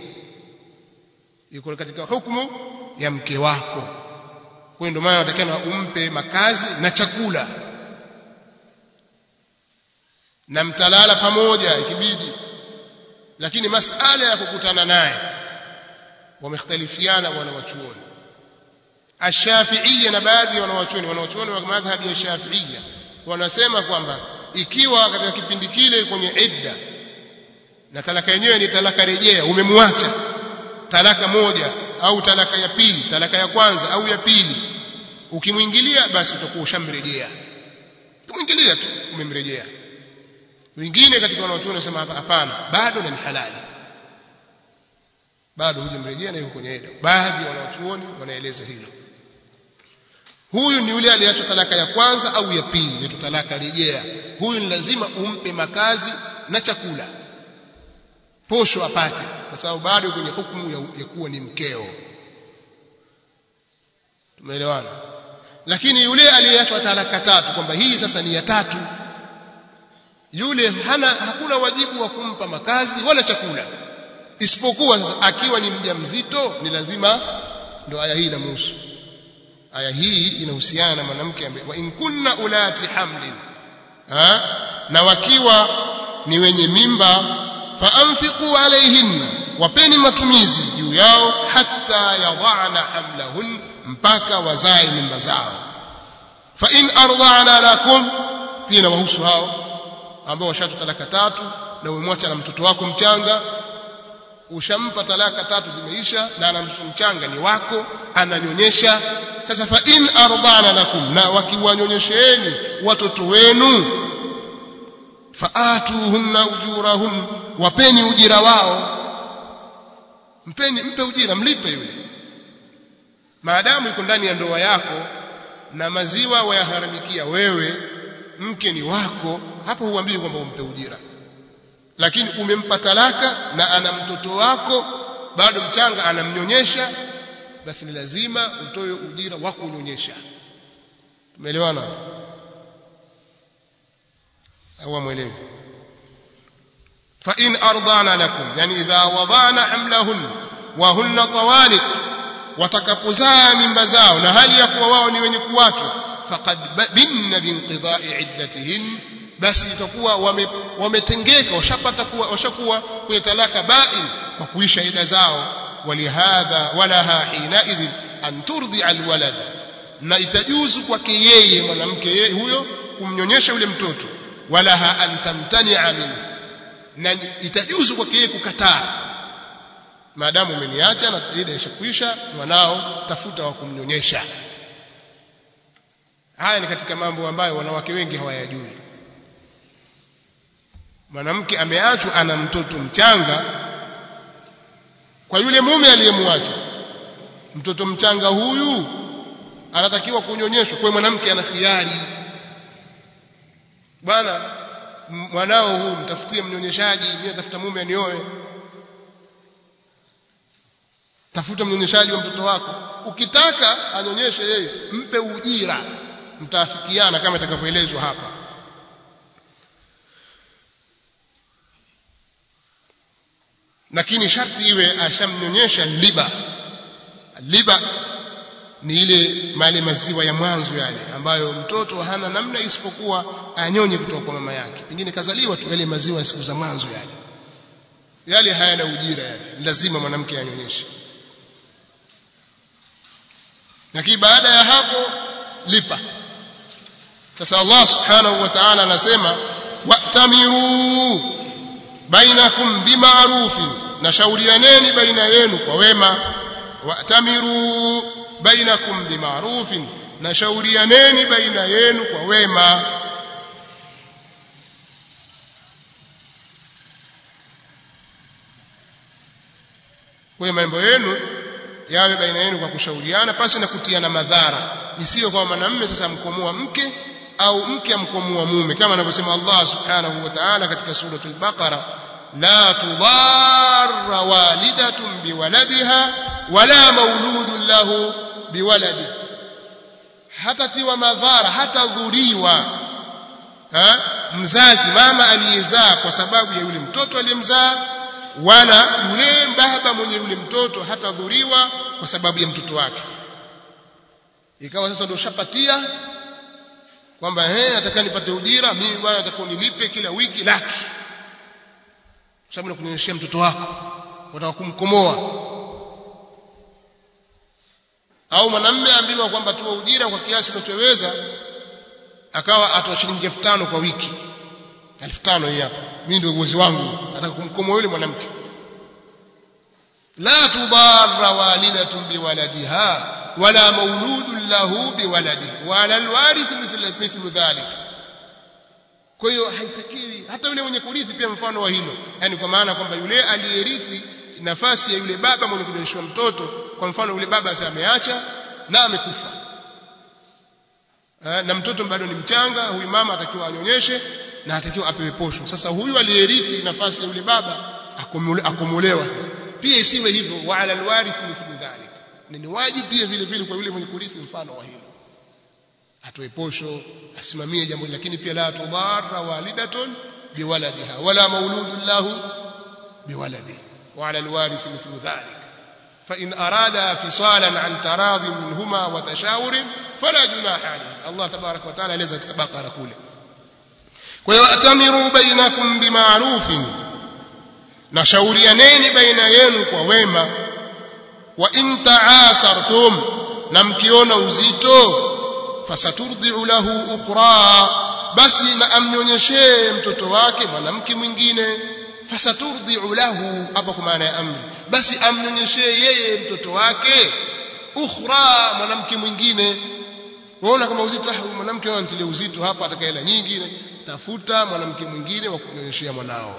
yuko katika hukumu ya mke wako kwa ndio maana unatakiwa umpe makazi na chakula na mtalala pamoja ikibidi lakini masala ya kukutana naye wamekhtalifiana wanawachuoni Ash-Shafi'iyya na baadhi ya wanawachuoni wanawachuoni wa madhhabi ya Shafi'iyya wanasema kwamba ikiwa katika kipindi kile kwenye idda na talaka yenyewe ni talaka rejea umemwacha talaka moja au talaka ya pili talaka ya kwanza au ya pili ukimwingilia basi utakuwa ushamrejea ukimwingilia tu umemrejea wengine katika wanaochuoni wanasema hapana bado ni halali bado hujamrejea na yuko kwenye eda baadhi ya wanaochuoni wanaeleza hilo huyu ni yule aliyeachwa talaka ya kwanza au ya pili inaitwa talaka rejea huyu ni lazima umpe makazi na chakula posho apate kwa sababu bado kwenye hukumu ya, ya kuwa ni mkeo tumeelewana lakini yule aliyeachwa talaka tatu kwamba hii sasa ni ya tatu yule hana hakuna wajibu wa kumpa makazi wala chakula isipokuwa sasa akiwa ni mjamzito ni lazima ndo aya hii inamhusu aya hii inahusiana na mwanamke ambaye wa in kunna ulati hamlin ha? na wakiwa ni wenye mimba faanfiqu alaihinna wapeni matumizi juu yao hatta yadhana hamlahun mpaka wazae mimba zao fa in arda'na lakum pia na wahusu hao ambao washatu talaka tatu na umemwacha na mtoto wako mchanga ushampa talaka tatu zimeisha na ana mtoto mchanga ni wako ananyonyesha sasa fa in arda'na lakum na wakiwanyonyesheeni watoto wenu faatuhunna ujurahun wapeni ujira wao mpeni mpe ujira mlipe yule maadamu yuko ndani ya ndoa yako na maziwa wayaharamikia wewe mke ni wako hapo huambii kwamba umpe ujira lakini umempa talaka na ana mtoto wako bado mchanga anamnyonyesha basi ni lazima utoe ujira wa kunyonyesha tumeelewana au mwelewi fa in ardana lakum yani idha wadana hamlahun wa hunna tawaliq watakapozaa mimba zao na hali ya kuwa wao ni wenye kuachwa faqad binna binqidai iddatihin basi itakuwa wametengeka washapata kuwa washakuwa kwenye talaka bain kwa kuisha ida zao walihadha walaha hinaidhin an turdi alwalad na itajuzu kwake yeye mwanamke huyo kumnyonyesha yule mtoto walaha an tamtani'a minhu na itajuzu kwake yeye kukataa maadamu umeniacha na ida ishakwisha mwanao tafuta wa kumnyonyesha haya ni katika mambo ambayo wanawake wengi hawayajui mwanamke ameachwa ana mtoto mchanga kwa yule mume aliyemwacha mtoto mchanga huyu anatakiwa kunyonyeshwa kwa mwanamke ana khiari bwana mwanao huyu mtafutie mnyonyeshaji mimi natafuta mume anioe tafuta mnyonyeshaji wa mtoto wako ukitaka anyonyeshe yeye mpe ujira mtaafikiana kama itakavyoelezwa hapa lakini sharti iwe ashamnyonyesha liba liba ni ile mali maziwa ya mwanzo yale ambayo mtoto hana namna isipokuwa anyonye kutoka kwa mama yake pengine kazaliwa tu yale maziwa ya siku za mwanzo yale yale hayana ujira yale lazima mwanamke anyonyeshe lakini baada ya hapo lipa sasa Allah subhanahu wa ta'ala anasema wa'tamiru bainakum bima'rufin na shaurianeni baina yenu kwa wema wa'tamiru bainakum bima'rufin na shaurianeni baina yenu kwa wema kwa mambo yenu yawe baina yenu kwa kushauriana pasi na kutiana madhara isiyo kwa mwanamume sasa mkomoa mke au mke amkomoa mume kama anavyosema Allah subhanahu wa ta'ala katika suratul baqara la tudarra walidatun biwaladiha wala mauludun lahu biwaladi hatatiwa madhara hatadhuriwa ha? mzazi mama aliyezaa kwa sababu ya yule mtoto aliyemzaa wala yule baba mwenye yule mtoto hatadhuriwa kwa sababu ya mtoto wake ikawa sasa ndio shapatia kwamba eh nataka nipate ujira mimi bwana nataka nilipe kila wiki laki sababu nakunyonyeshia mtoto wako unataka kumkomoa au mwanamume ambiwa kwamba tuwa ujira kwa kiasi unachoweza akawa atoa shilingi 5000 kwa wiki 5000 hii hapa mimi ndio uwezo wangu nataka kumkomoa yule mwanamke la tudarra walidatun biwaladiha wala mauludun lahu biwaladihi wala alwarith mithla mithlu dhalik kwa hiyo haitakiwi hata yule mwenye kurithi pia mfano wa hilo yani kwa maana kwamba yule aliyerithi nafasi ya yule baba mwenye kunyonyeshwa mtoto kwa mfano yule baba sasa ameacha na amekufa na mtoto bado ni mchanga huyu mama atakiwa anyonyeshe na atakiwa apewe posho sasa huyu aliyerithi nafasi ya yule baba akomolewa sasa pia isiwe hivyo wa ala alwarith mithlu dhalik ni wajibu pia vile vile kwa yule mwenye kurithi mfano wa hilo atoe posho asimamie jambo lakini pia la tudharra walidatun biwaladiha wala mauludun lahu biwaladihi وعلى الوارث مثل ذلك فإن أرادا فصالا عن تراض منهما وتشاور فلا جناح عليه الله تبارك وتعالى ليس تبقى كله ويأتمروا بينكم بمعروف nashaurianeni baina yenu kwa wema wa in taasartum na mkiona uzito fasaturdiu lahu ukhra basi na amnyonyeshee mtoto wake mwanamke mwingine fasaturdiu lahu hapa kwa maana ya amri basi amnyonyeshee yeye mtoto wake ukhra mwanamke mwingine waona kama uzito ah huyu mwanamke anatilia uzito hapa atakaela nyingi tafuta mwanamke mwingine wa kunyonyeshea mwanao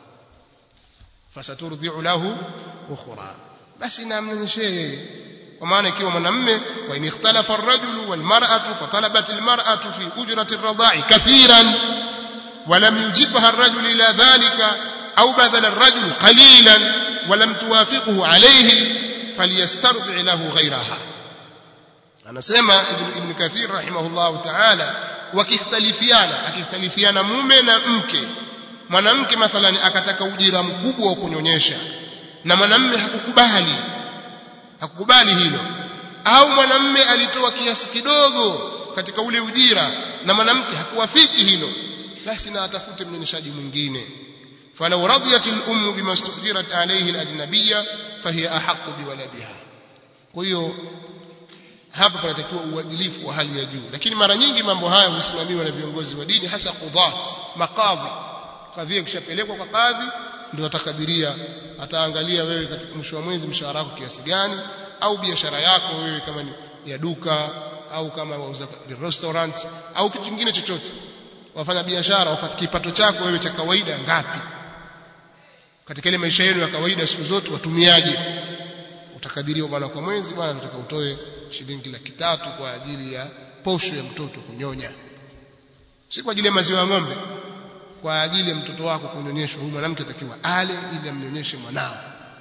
fasaturdiu lahu ukhra basi na amnyonyeshee yeye kwa maana ikiwa mwanamme wa in ikhtalafa ar-rajulu wal mar'atu fatalabat al-mar'atu fi ujrati ar-radha'i kathiran ولم يجبها الرجل إلى ذلك أو بذل الرجل قليلا ولم توافقه عليه فليسترضع له غيرها anasema ibn kathir rahimahullah ta'ala wakikhtalifiana akikhtalifiana mume na mke mwanamke mathalan akataka ujira mkubwa wa kunyonyesha na mwanamme hakukubali hakukubali hilo au mwanamme alitoa kiasi kidogo katika ule ujira na mwanamke hakuwafiki hilo basi na atafute mnyonyeshaji mwingine فلو رضيت الأم بما استؤجرت عليه الأجنبية فهي أحق بولدها kwa hiyo hapa panatakiwa uadilifu wa hali ya juu lakini mara nyingi mambo haya husimamiwa na viongozi wa dini hasa qudhat maqadhi kadhia kishapelekwa kwa kadhi ndio atakadiria ataangalia wewe katika mwisho wa mwezi mshahara wako kiasi gani au biashara yako wewe kama ni ya duka au kama wauza restaurant au kitu kingine chochote wafanya biashara upate kipato chako wewe cha kawaida ngapi katika ile maisha yenu ya kawaida siku zote watumiaje utakadiriwa bwana kwa mwezi bwana nataka utoe shilingi laki tatu kwa ajili ya posho ya mtoto kunyonya si kwa ajili ya maziwa ya ng'ombe kwa ajili ya mtoto wako kunyonyeshwa huyu mwanamke atakiwa ale ili amnyonyeshe mwanao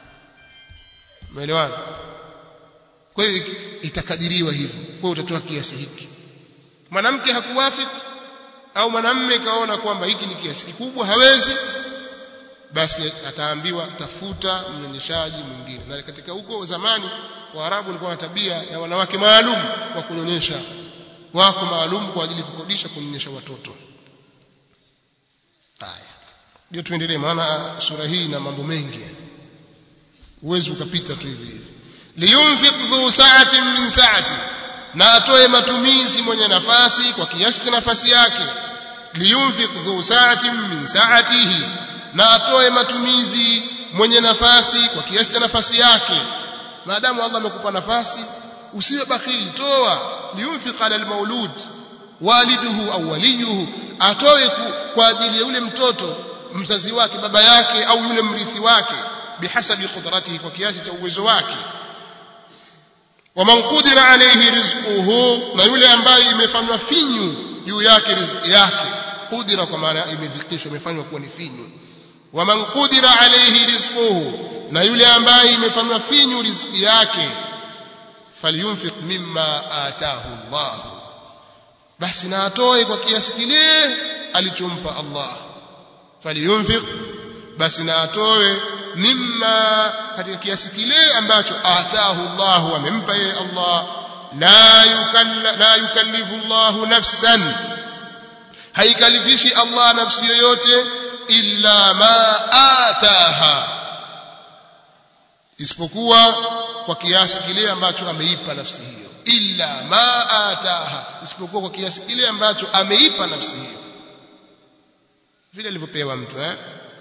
umeelewana kwa hiyo itakadiriwa hivyo kwa hiyo utatoa kiasi hiki mwanamke hakuwafiki au mwanamme kaona kwamba hiki ni kiasi kikubwa hawezi basi ataambiwa tafuta mnyonyeshaji mwingine na katika huko zamani waarabu walikuwa na tabia ya wanawake maalum wa kunyonyesha wako maalum kwa ajili kukodisha kunyonyesha watoto haya ndio tuendelee maana sura hii ina mambo mengi uwezi ukapita tu hivi hivi liyunfiq dhu sa'atin min sa'ati na atoe matumizi mwenye nafasi kwa kiasi cha nafasi yake liyunfiq dhu sa'atin min sa'atihi na atoe matumizi mwenye nafasi kwa kiasi cha nafasi yake maadamu Allah amekupa nafasi usiwe bakhili toa liyunfiq ala almaulud waliduhu au waliyuhu atoe kwa ajili ya yule mtoto mzazi wake baba yake au yule mrithi wake bihasabi qudratihi kwa kiasi cha uwezo wake waman qudira alayhi rizquhu na yule ambaye imefanywa finyu juu yake riziki yake qudira kwa maana imedhikishwa imefanywa kuwa ni finyu waman qudira alayhi rizquhu na yule ambaye imefanywa finyu riziki yake falyunfiq mimma ataahu Allah basi na atoe kwa kiasi kile alichompa Allah faliyunfiq basi na atoe mimma katika kiasi kile ambacho ataahu Allah amempa yeye Allah la yukalla la yukallifu Allah nafsan haikalifishi Allah nafsi yoyote illa ma ataha isipokuwa kwa kiasi kile ambacho ameipa nafsi hiyo illa ma ataha isipokuwa kwa kiasi kile ambacho ameipa nafsi hiyo vile alivyopewa mtu eh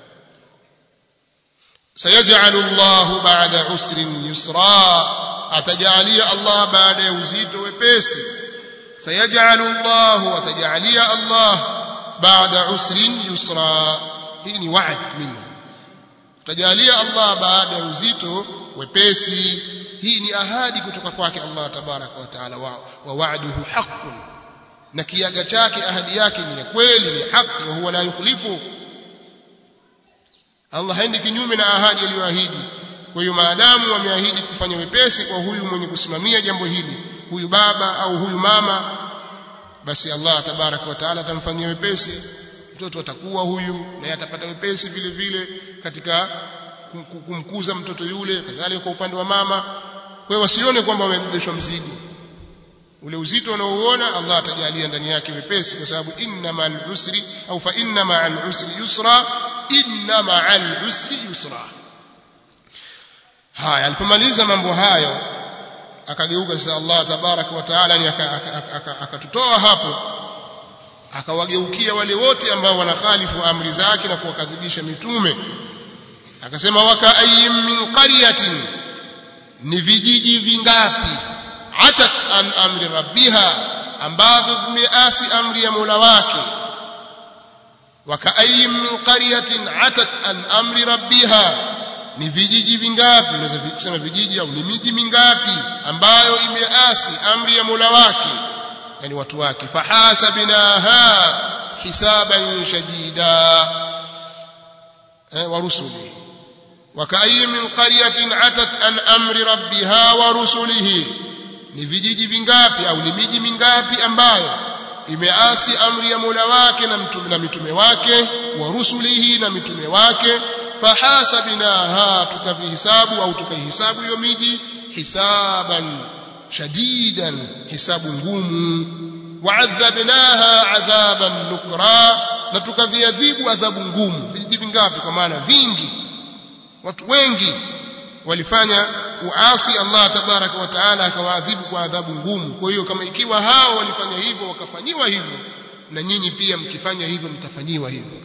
sayaj'alu Allahu ba'da usrin yusra atajalia Allah baada ya uzito wepesi sayaj'alu Allahu atajalia Allah ba'da usrin yusra hii ni wa'd minhu atajalia Allah baada ya uzito wepesi hii ni ahadi kutoka kwake Allah tabaraka wa taala wa, wa wa'duhu haqqun na kiaga chake ahadi yake ni ya kweli ni haki wa huwa la yukhlifu Allah haendi kinyume na ahadi aliyoahidi kwa hiyo maadamu wameahidi kufanya wepesi kwa huyu mwenye kusimamia jambo hili huyu baba au huyu mama basi Allah tabaraka wa taala atamfanyia wepesi mtoto atakuwa huyu na atapata wepesi vile vile katika kumkuza mtoto yule kadhalika kwa upande wa mama kwa hiyo wasione kwamba wamebebeshwa mzigo ule uzito unaouona Allah atajalia ndani yake wepesi kwa sababu inna ma'al usri au fa inna ma'al usri yusra inna ma'al usri yusra haya alipomaliza mambo hayo akageuka sasa Allah tabaraka wa taala ni akatutoa hapo akawageukia wale wote ambao wanakhalifu amri zake na kuwakadhibisha mitume akasema waka ayyim min qaryatin ni vijiji vingapi atat an amri rabbiha ambavyo vimeasi amri ya Mola wake waka ayyim min qaryatin atat an amri rabbiha ni vijiji vingapi unaweza kusema vijiji au ni miji mingapi ambayo imeasi amri ya Mola wake yani watu wake fahasabnaha hisaban shadida eh, wa rusuli وكأي من قرية عتت عن أمر ربها ورسله ni vijiji vingapi au ni miji mingapi ambayo imeasi amri ya Mola wake na mtume na mitume wake wa rusulihi na mitume wake fahasabnaha tukavihisabu au tukaihisabu hiyo miji hisaban shadidan hisabu ngumu waadhabnaha adhaban nukra na tukaviadhibu adhabu ngumu vijiji vingapi kwa maana vingi watu wengi walifanya uasi Allah tabaraka wa taala akawaadhibu kwa adhabu ngumu kwa hiyo kama ikiwa hao walifanya hivyo wakafanyiwa hivyo na nyinyi pia mkifanya hivyo mtafanyiwa hivyo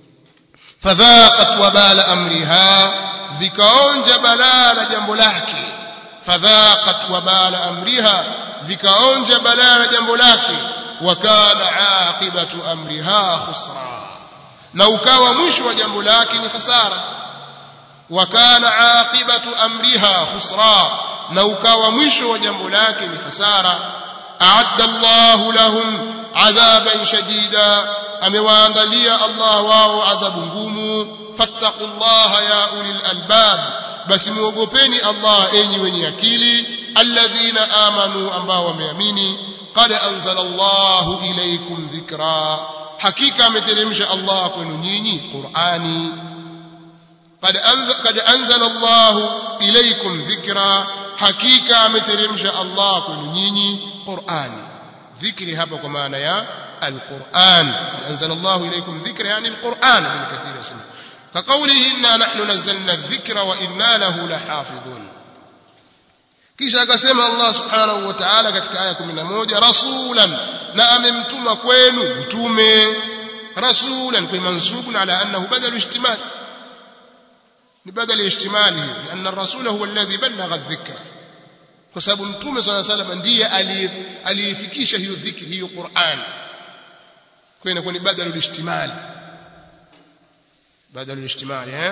fadhaqat wabala amriha vikaonja balaa la jambo lake fadhaqat wabala amriha vikaonja balaa la jambo lake wakana aqibatu amriha khusra na ukawa mwisho wa jambo lake ni hasara وكان عاقبة أمرها خسرا لو كان مشو وجنب لكن خسارة أعد الله لهم عذابا شديدا أمواندلي الله واو عذاب قوم فاتقوا الله يا أولي الألباب بس موقفيني الله أني وني أكيلي الذين آمنوا أنبا ومياميني قد أنزل الله إليكم ذكرا حقيقة مترمش الله كنونيني قرآني قد قد انزل الله اليكم ذكرا حقيقه ameteremsha Allah kwenu nyinyi Qur'ani dhikri hapa kwa maana ya al-Qur'an anzala Allah ilaykum dhikra yani al-Qur'an bin kathir yasema كقوله إنا نحن نزلنا الذكر وإنا له لحافظون kisha akasema Allah subhanahu wa ta'ala katika aya 11 rasulan na amemtuma kwenu mtume rasulan kwa mansubun ala annahu badalu ihtimal ببدل اشتماله لأن الرسول هو الذي بلغ الذكر فسبب متوم صلى الله عليه وسلم ndiye aliyefikisha hiyo dhikri hiyo Qur'an kwa inakuwa ni badal al-ishtimal badal al-ishtimal eh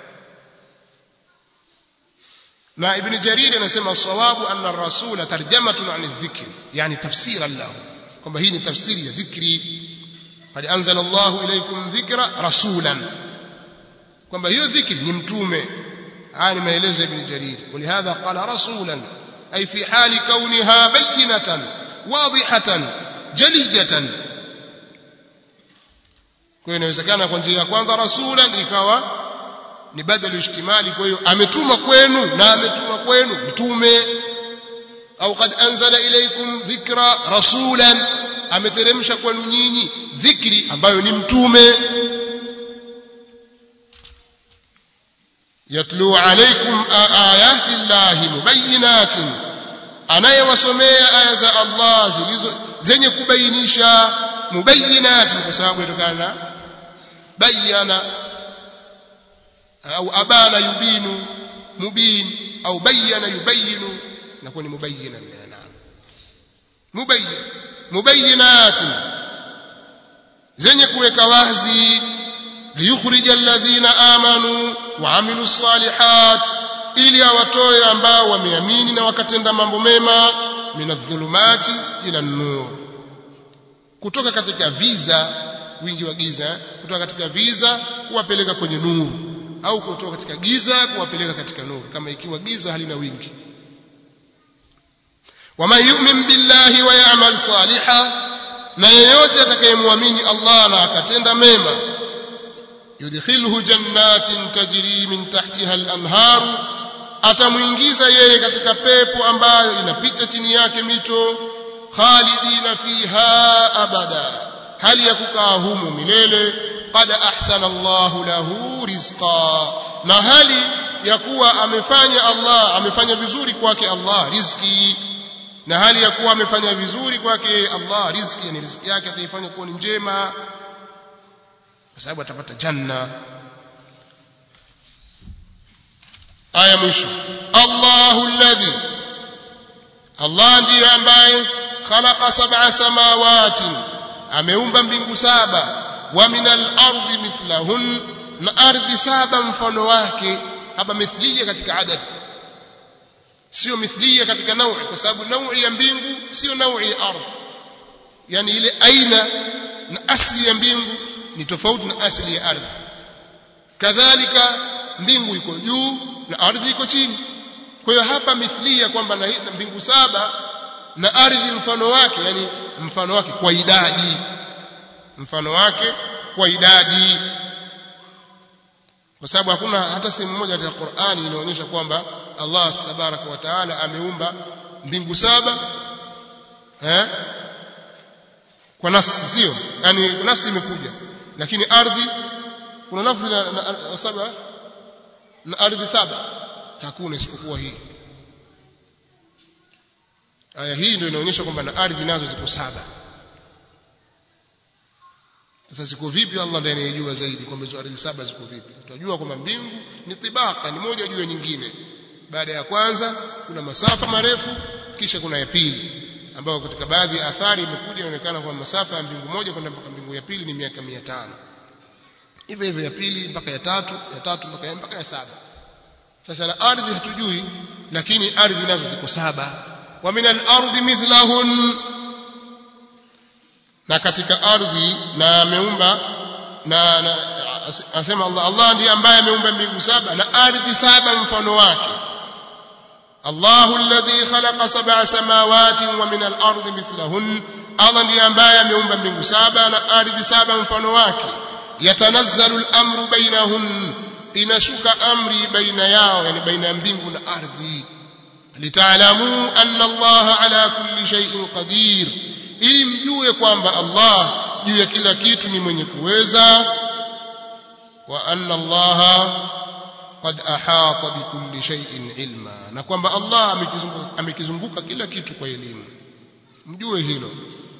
na ibn jarir anasema sawabu anna ar-rasul tarjamatun an adh-dhikr yani tafsiran lahu kwamba hii ni tafsiri ya dhikri qad anzala Allahu ilaykum dhikra rasulan kwamba hiyo dhikri ni mtume haya ni maelezo ya ibn jarir ولهذا قال رسولا أي في حال كونها بينة واضحة jalijatan kwa hiyo inawezekana kwa njia ya kwanza rasulan ikawa ni badal ijtimali kwa hiyo ametuma kwenu na ametuma kwenu mtume au qad anzala ilaykum dhikra rasulan ameteremsha kwenu nyinyi dhikri ambayo ni mtume yatlu alaykum ayati llahi mubayyinatin anayewasomea aya za Allah zilizo zenye kubainisha mubayyinatin kwa sababu inatokana na bayana au abana yubinu mubin au bayyana yubayinu nakuwa ni mubayyina naam mubayyin mubayyinatin zenye kuweka wazi liyukhrija alladhina amanu wa amilu salihat ili awatoe ambao wameamini na wakatenda mambo mema minadh-dhulumati ila nur kutoka katika viza wingi wa giza kutoka katika viza kuwapeleka kwenye nuru au kutoka katika giza kuwapeleka katika nuru kama ikiwa giza halina wingi waman yu'min billahi wa ya'mal salihan na yeyote atakayemwamini Allah na akatenda mema yudkhilhu jannatin tajri min tahtiha al-anhar atamuingiza yeye katika pepo ambayo inapita chini yake mito khalidina fiha abada hali ya kukaa humo milele qad ahsana Allahu lahu rizqa na hali ya kuwa amefanya Allah amefanya vizuri kwake Allah riziki na hali ya kuwa amefanya vizuri kwake Allah riziki yani riziki yake ataifanya kuwa ni njema kwa sababu atapata janna aya mwisho Allahu alladhi Allah ndiye ambaye khalaqa sab'a samawati ameumba mbingu saba wa minal ardi mithlahun na ardhi saba mfano wake hapa mithliya katika adad sio mithliya katika naui kwa sababu naui ya mbingu sio naui ya ardhi yani ile aina na asli ya mbingu ni tofauti na asli ya ardhi kadhalika mbingu iko juu na ardhi iko chini kwa hiyo hapa mithliya kwamba na mbingu saba na ardhi mfano wake yani mfano wake kwa idadi mfano wake kwa idadi kwa sababu hakuna hata sehemu moja katika Qur'ani inaonyesha kwamba Allah tabaraka wa taala ameumba mbingu saba eh kwa nasi sio yani nasi imekuja lakini ardhi kuna lafzi na, na, na saba na ardhi saba hakuna isipokuwa hii aya hii ndio inaonyesha kwamba na ardhi nazo ziko saba sasa ziko vipi Allah ndiye anayejua zaidi kwamba hizo ardhi saba ziko vipi tutajua kwamba mbingu ni tibaka ni moja juu ya nyingine baada ya kwanza kuna masafa marefu kisha kuna ya pili ambayo katika baadhi ya athari imekuja inaonekana kwamba masafa ya mbingu moja kwenda mpaka mbingu ya pili ni miaka 500 hivyo hivyo ya pili mpaka ya tatu ya tatu mpaka ya mpaka ya saba sasa na ardhi hatujui lakini ardhi nazo ziko saba wa min al-ardi mithlahun na katika ardhi na ameumba na, na asema Allah Allah ndiye ambaye ameumba mbingu saba na ardhi saba mfano wake Allahu alladhi khalaqa sab'a samawati wa min al-ardi mithlahun Allah ndiye ambaye ameumba mbingu saba na ardhi saba mfano wake yatanazzalu al-amru bainahun inashuka amri baina yao yani baina ya mbingu na ardhi litaalamu anna Allah ala kulli shay'in qadir ili mjue kwamba Allah juu ya kila kitu ni mwenye kuweza wa anna Allah qad ahata bikulli shay'in ilma na kwamba Allah amekizunguka amekizunguka kila kitu kwa elimu mjue hilo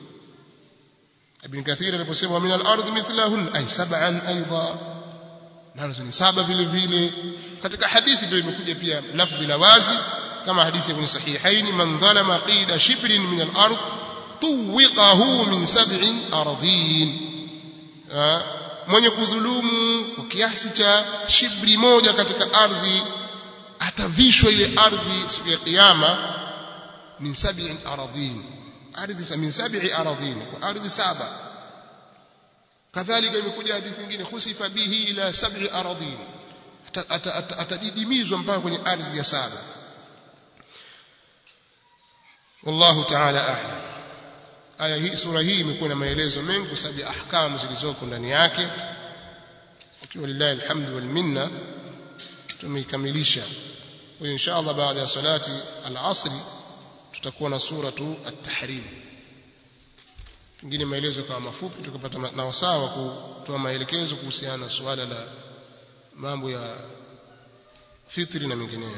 Ibn Kathir aliposema min al-ardh mithlahun ay sab'an aidha nazo ni saba vile vile katika hadithi ndio imekuja pia lafdhi la wazi kama hadithi ya sahihain man dhalama qida shibrin min al-ardh tuwiqahu min sab'in ardhin mwenye kudhulumu kwa kiasi cha shibri moja katika ardhi atavishwa ile ardhi siku ya kiyama min sab'in ardhin ardhi min sab'i ardhin kwa ardhi saba kadhalika imekuja hadithi nyingine khusifa bihi ila sab'i ardhin atadidimizwa mpaka kwenye ardhi ya saba wallahu ta'ala a'lam aya hii sura hii imekuwa na maelezo mengi kwa sababu ya ahkamu zilizoko ndani yake ukiwa lillahi alhamdu wal minna tumeikamilisha kwa hiyo insha Allah baada ya salati al-asr tutakuwa na suratu at-tahrim pengine maelezo kama mafupi tukapata na wasawa kutoa maelekezo kuhusiana na suala la mambo ya fitri na mengineyo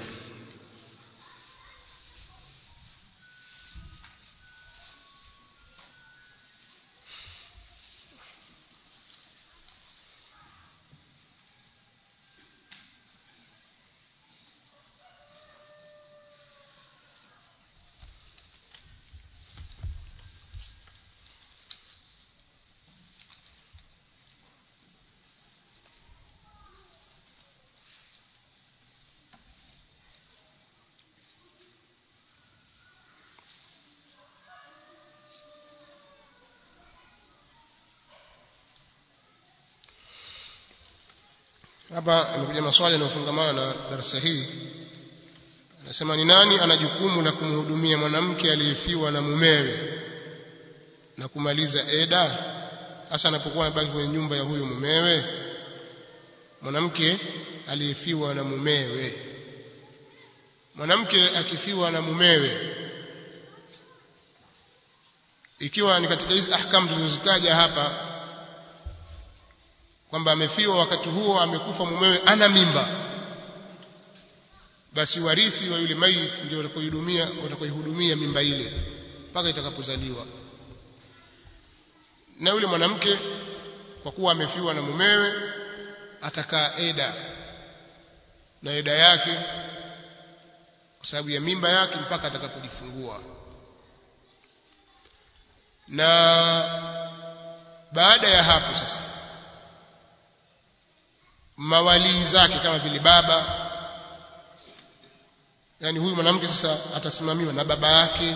hapa imekuja maswali yanayofungamana na darasa hii anasema ni nani ana jukumu la kumhudumia mwanamke aliyefiwa na mumewe na kumaliza eda hasa anapokuwa amebaki kwenye nyumba ya huyo mumewe mwanamke aliyefiwa na mumewe mwanamke akifiwa na mumewe ikiwa ni katika hizi ahkamu tulizozitaja hapa kwamba amefiwa wakati huo amekufa mumewe ana mimba basi warithi wa yule maiti ndio watakaohudumia watakaohudumia mimba ile mpaka itakapozaliwa na yule mwanamke kwa kuwa amefiwa na mumewe atakaa eda na eda yake kwa sababu ya mimba yake mpaka atakapojifungua na baada ya hapo sasa mawalii zake kama vile baba yani huyu mwanamke sasa atasimamiwa na baba yake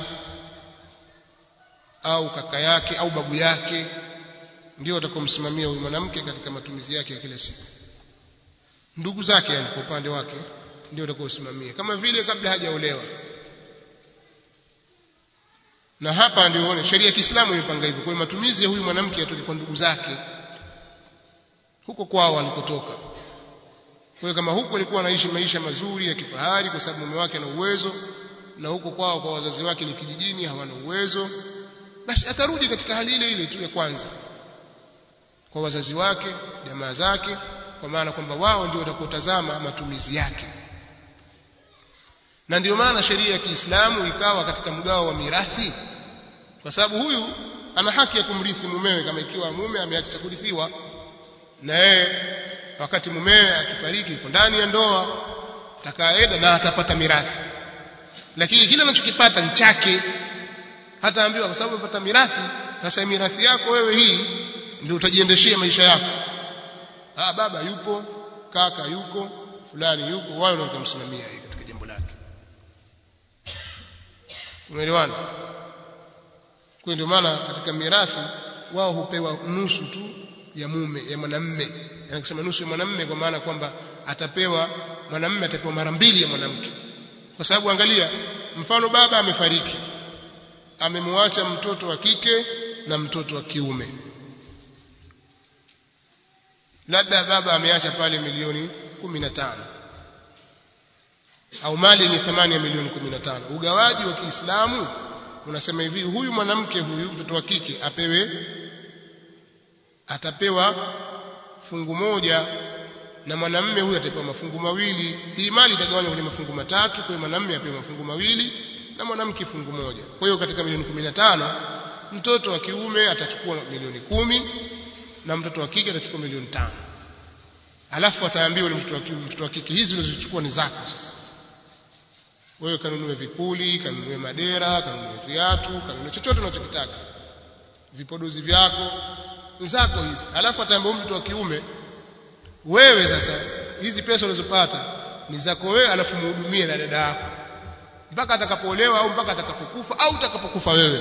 au kaka yake au babu yake ndio watakomsimamia huyu mwanamke katika matumizi yake ya kila siku ndugu zake yani kwa upande wake ndio watakaosimamia kama vile kabla hajaolewa na hapa ndio uone sheria ya Kiislamu imepanga hivyo kwa matumizi ya huyu mwanamke yatoke kwa ndugu zake huko kwao walikotoka kwa hiyo kama huko alikuwa anaishi maisha mazuri ya kifahari kwa sababu mume wake ana uwezo na huko kwao kwa wazazi wake ni kijijini hawana uwezo basi atarudi katika hali ile ile tu ya kwanza kwa wazazi wake jamaa zake kwa maana kwamba wao ndio watakotazama matumizi yake na ndio maana sheria ya Kiislamu ikawa katika mgao wa mirathi kwa sababu huyu ana haki ya kumrithi mumewe kama ikiwa mume ameacha cha kurithiwa na yeye wakati mumewe akifariki yuko ndani ya ndoa atakaenda na atapata mirathi lakini kile anachokipata ni chake hataambiwa kwa sababu umepata mirathi sasa mirathi yako wewe hii ndio utajiendeshea maisha yako ah baba yupo kaka yuko fulani yuko wao ndio watamsimamia katika jambo lake tumeelewana kwa ndio maana katika mirathi wao hupewa nusu tu ya mume ya mwanamme yani kusema nusu ya mwanamme kwa maana kwamba atapewa mwanamme atapewa mara mbili ya mwanamke kwa sababu angalia mfano baba amefariki amemwacha mtoto wa kike na mtoto wa kiume labda baba ameacha pale milioni 15 au mali yenye thamani ya milioni 15 ugawaji wa Kiislamu unasema hivi huyu mwanamke huyu mtoto wa kike apewe atapewa fungu moja na mwanamume huyu atapewa mafungu mawili hii mali itagawanywa kwenye mafungu matatu kwa hiyo mwanamume apewe mafungu mawili na mwanamke fungu moja kwa hiyo katika milioni 15 mtoto wa kiume atachukua milioni kumi na mtoto wa kike atachukua milioni tano alafu ataambiwa yule mtoto wa kiume mtoto wa kike hizi ulizochukua ni zako sasa wewe kanunue vipuli kanunue madera kanunue viatu kanunue chochote unachokitaka vipodozi vyako zako hizi alafu ataambiwa mtu wa kiume wewe sasa hizi pesa unazopata ni zako wewe alafu muhudumie na dada yako mpaka atakapoolewa au mpaka atakapokufa au utakapokufa wewe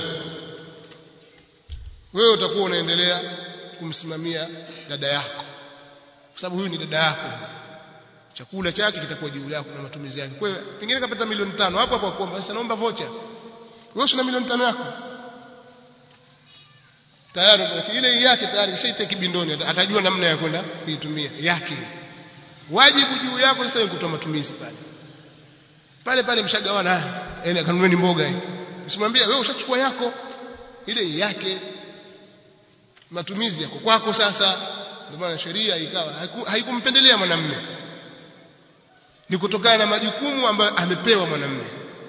wewe utakuwa unaendelea kumsimamia dada yako kwa sababu huyu ni dada yako chakula chake kitakuwa juu yako na matumizi yake kwa hiyo pengine kapata milioni tano hapo hapo kuomba sasa naomba vocha wewe una milioni tano yako tayari ile yake tayari kishaita kibindoni atajua namna ya kwenda kuitumia yake wajibu juu yako sasa ni kutoa matumizi pale pale pale mshagawana yani kanunue ni mboga hii usimwambie wewe ushachukua yako ile yake matumizi yako kwako sasa ndio maana sheria ikawa haikumpendelea mwanamume ni kutokana na majukumu ambayo amepewa mwanamume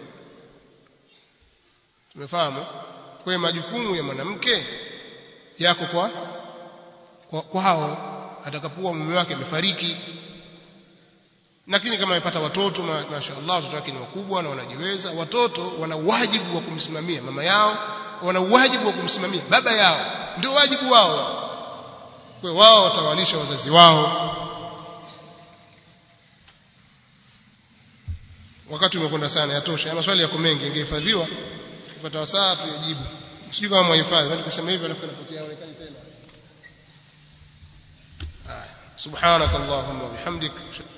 tumefahamu kwa majukumu ya mwanamke yako kwa kwa kwao atakapokuwa mume wake amefariki lakini kama amepata watoto mashaallah watoto wake ni wakubwa na wanajiweza watoto wana wajibu wa kumsimamia mama yao wana wajibu wa kumsimamia baba yao ndio wajibu wao kwa wao watawalisha wazazi wao wakati umekwenda sana yatosha maswali yako mengi ingehifadhiwa tupata wasaa tuyajibu sijui kama mwahifadhi bali kusema hivyo alafu inapotea onekani tena subhanakallahumma wa bihamdik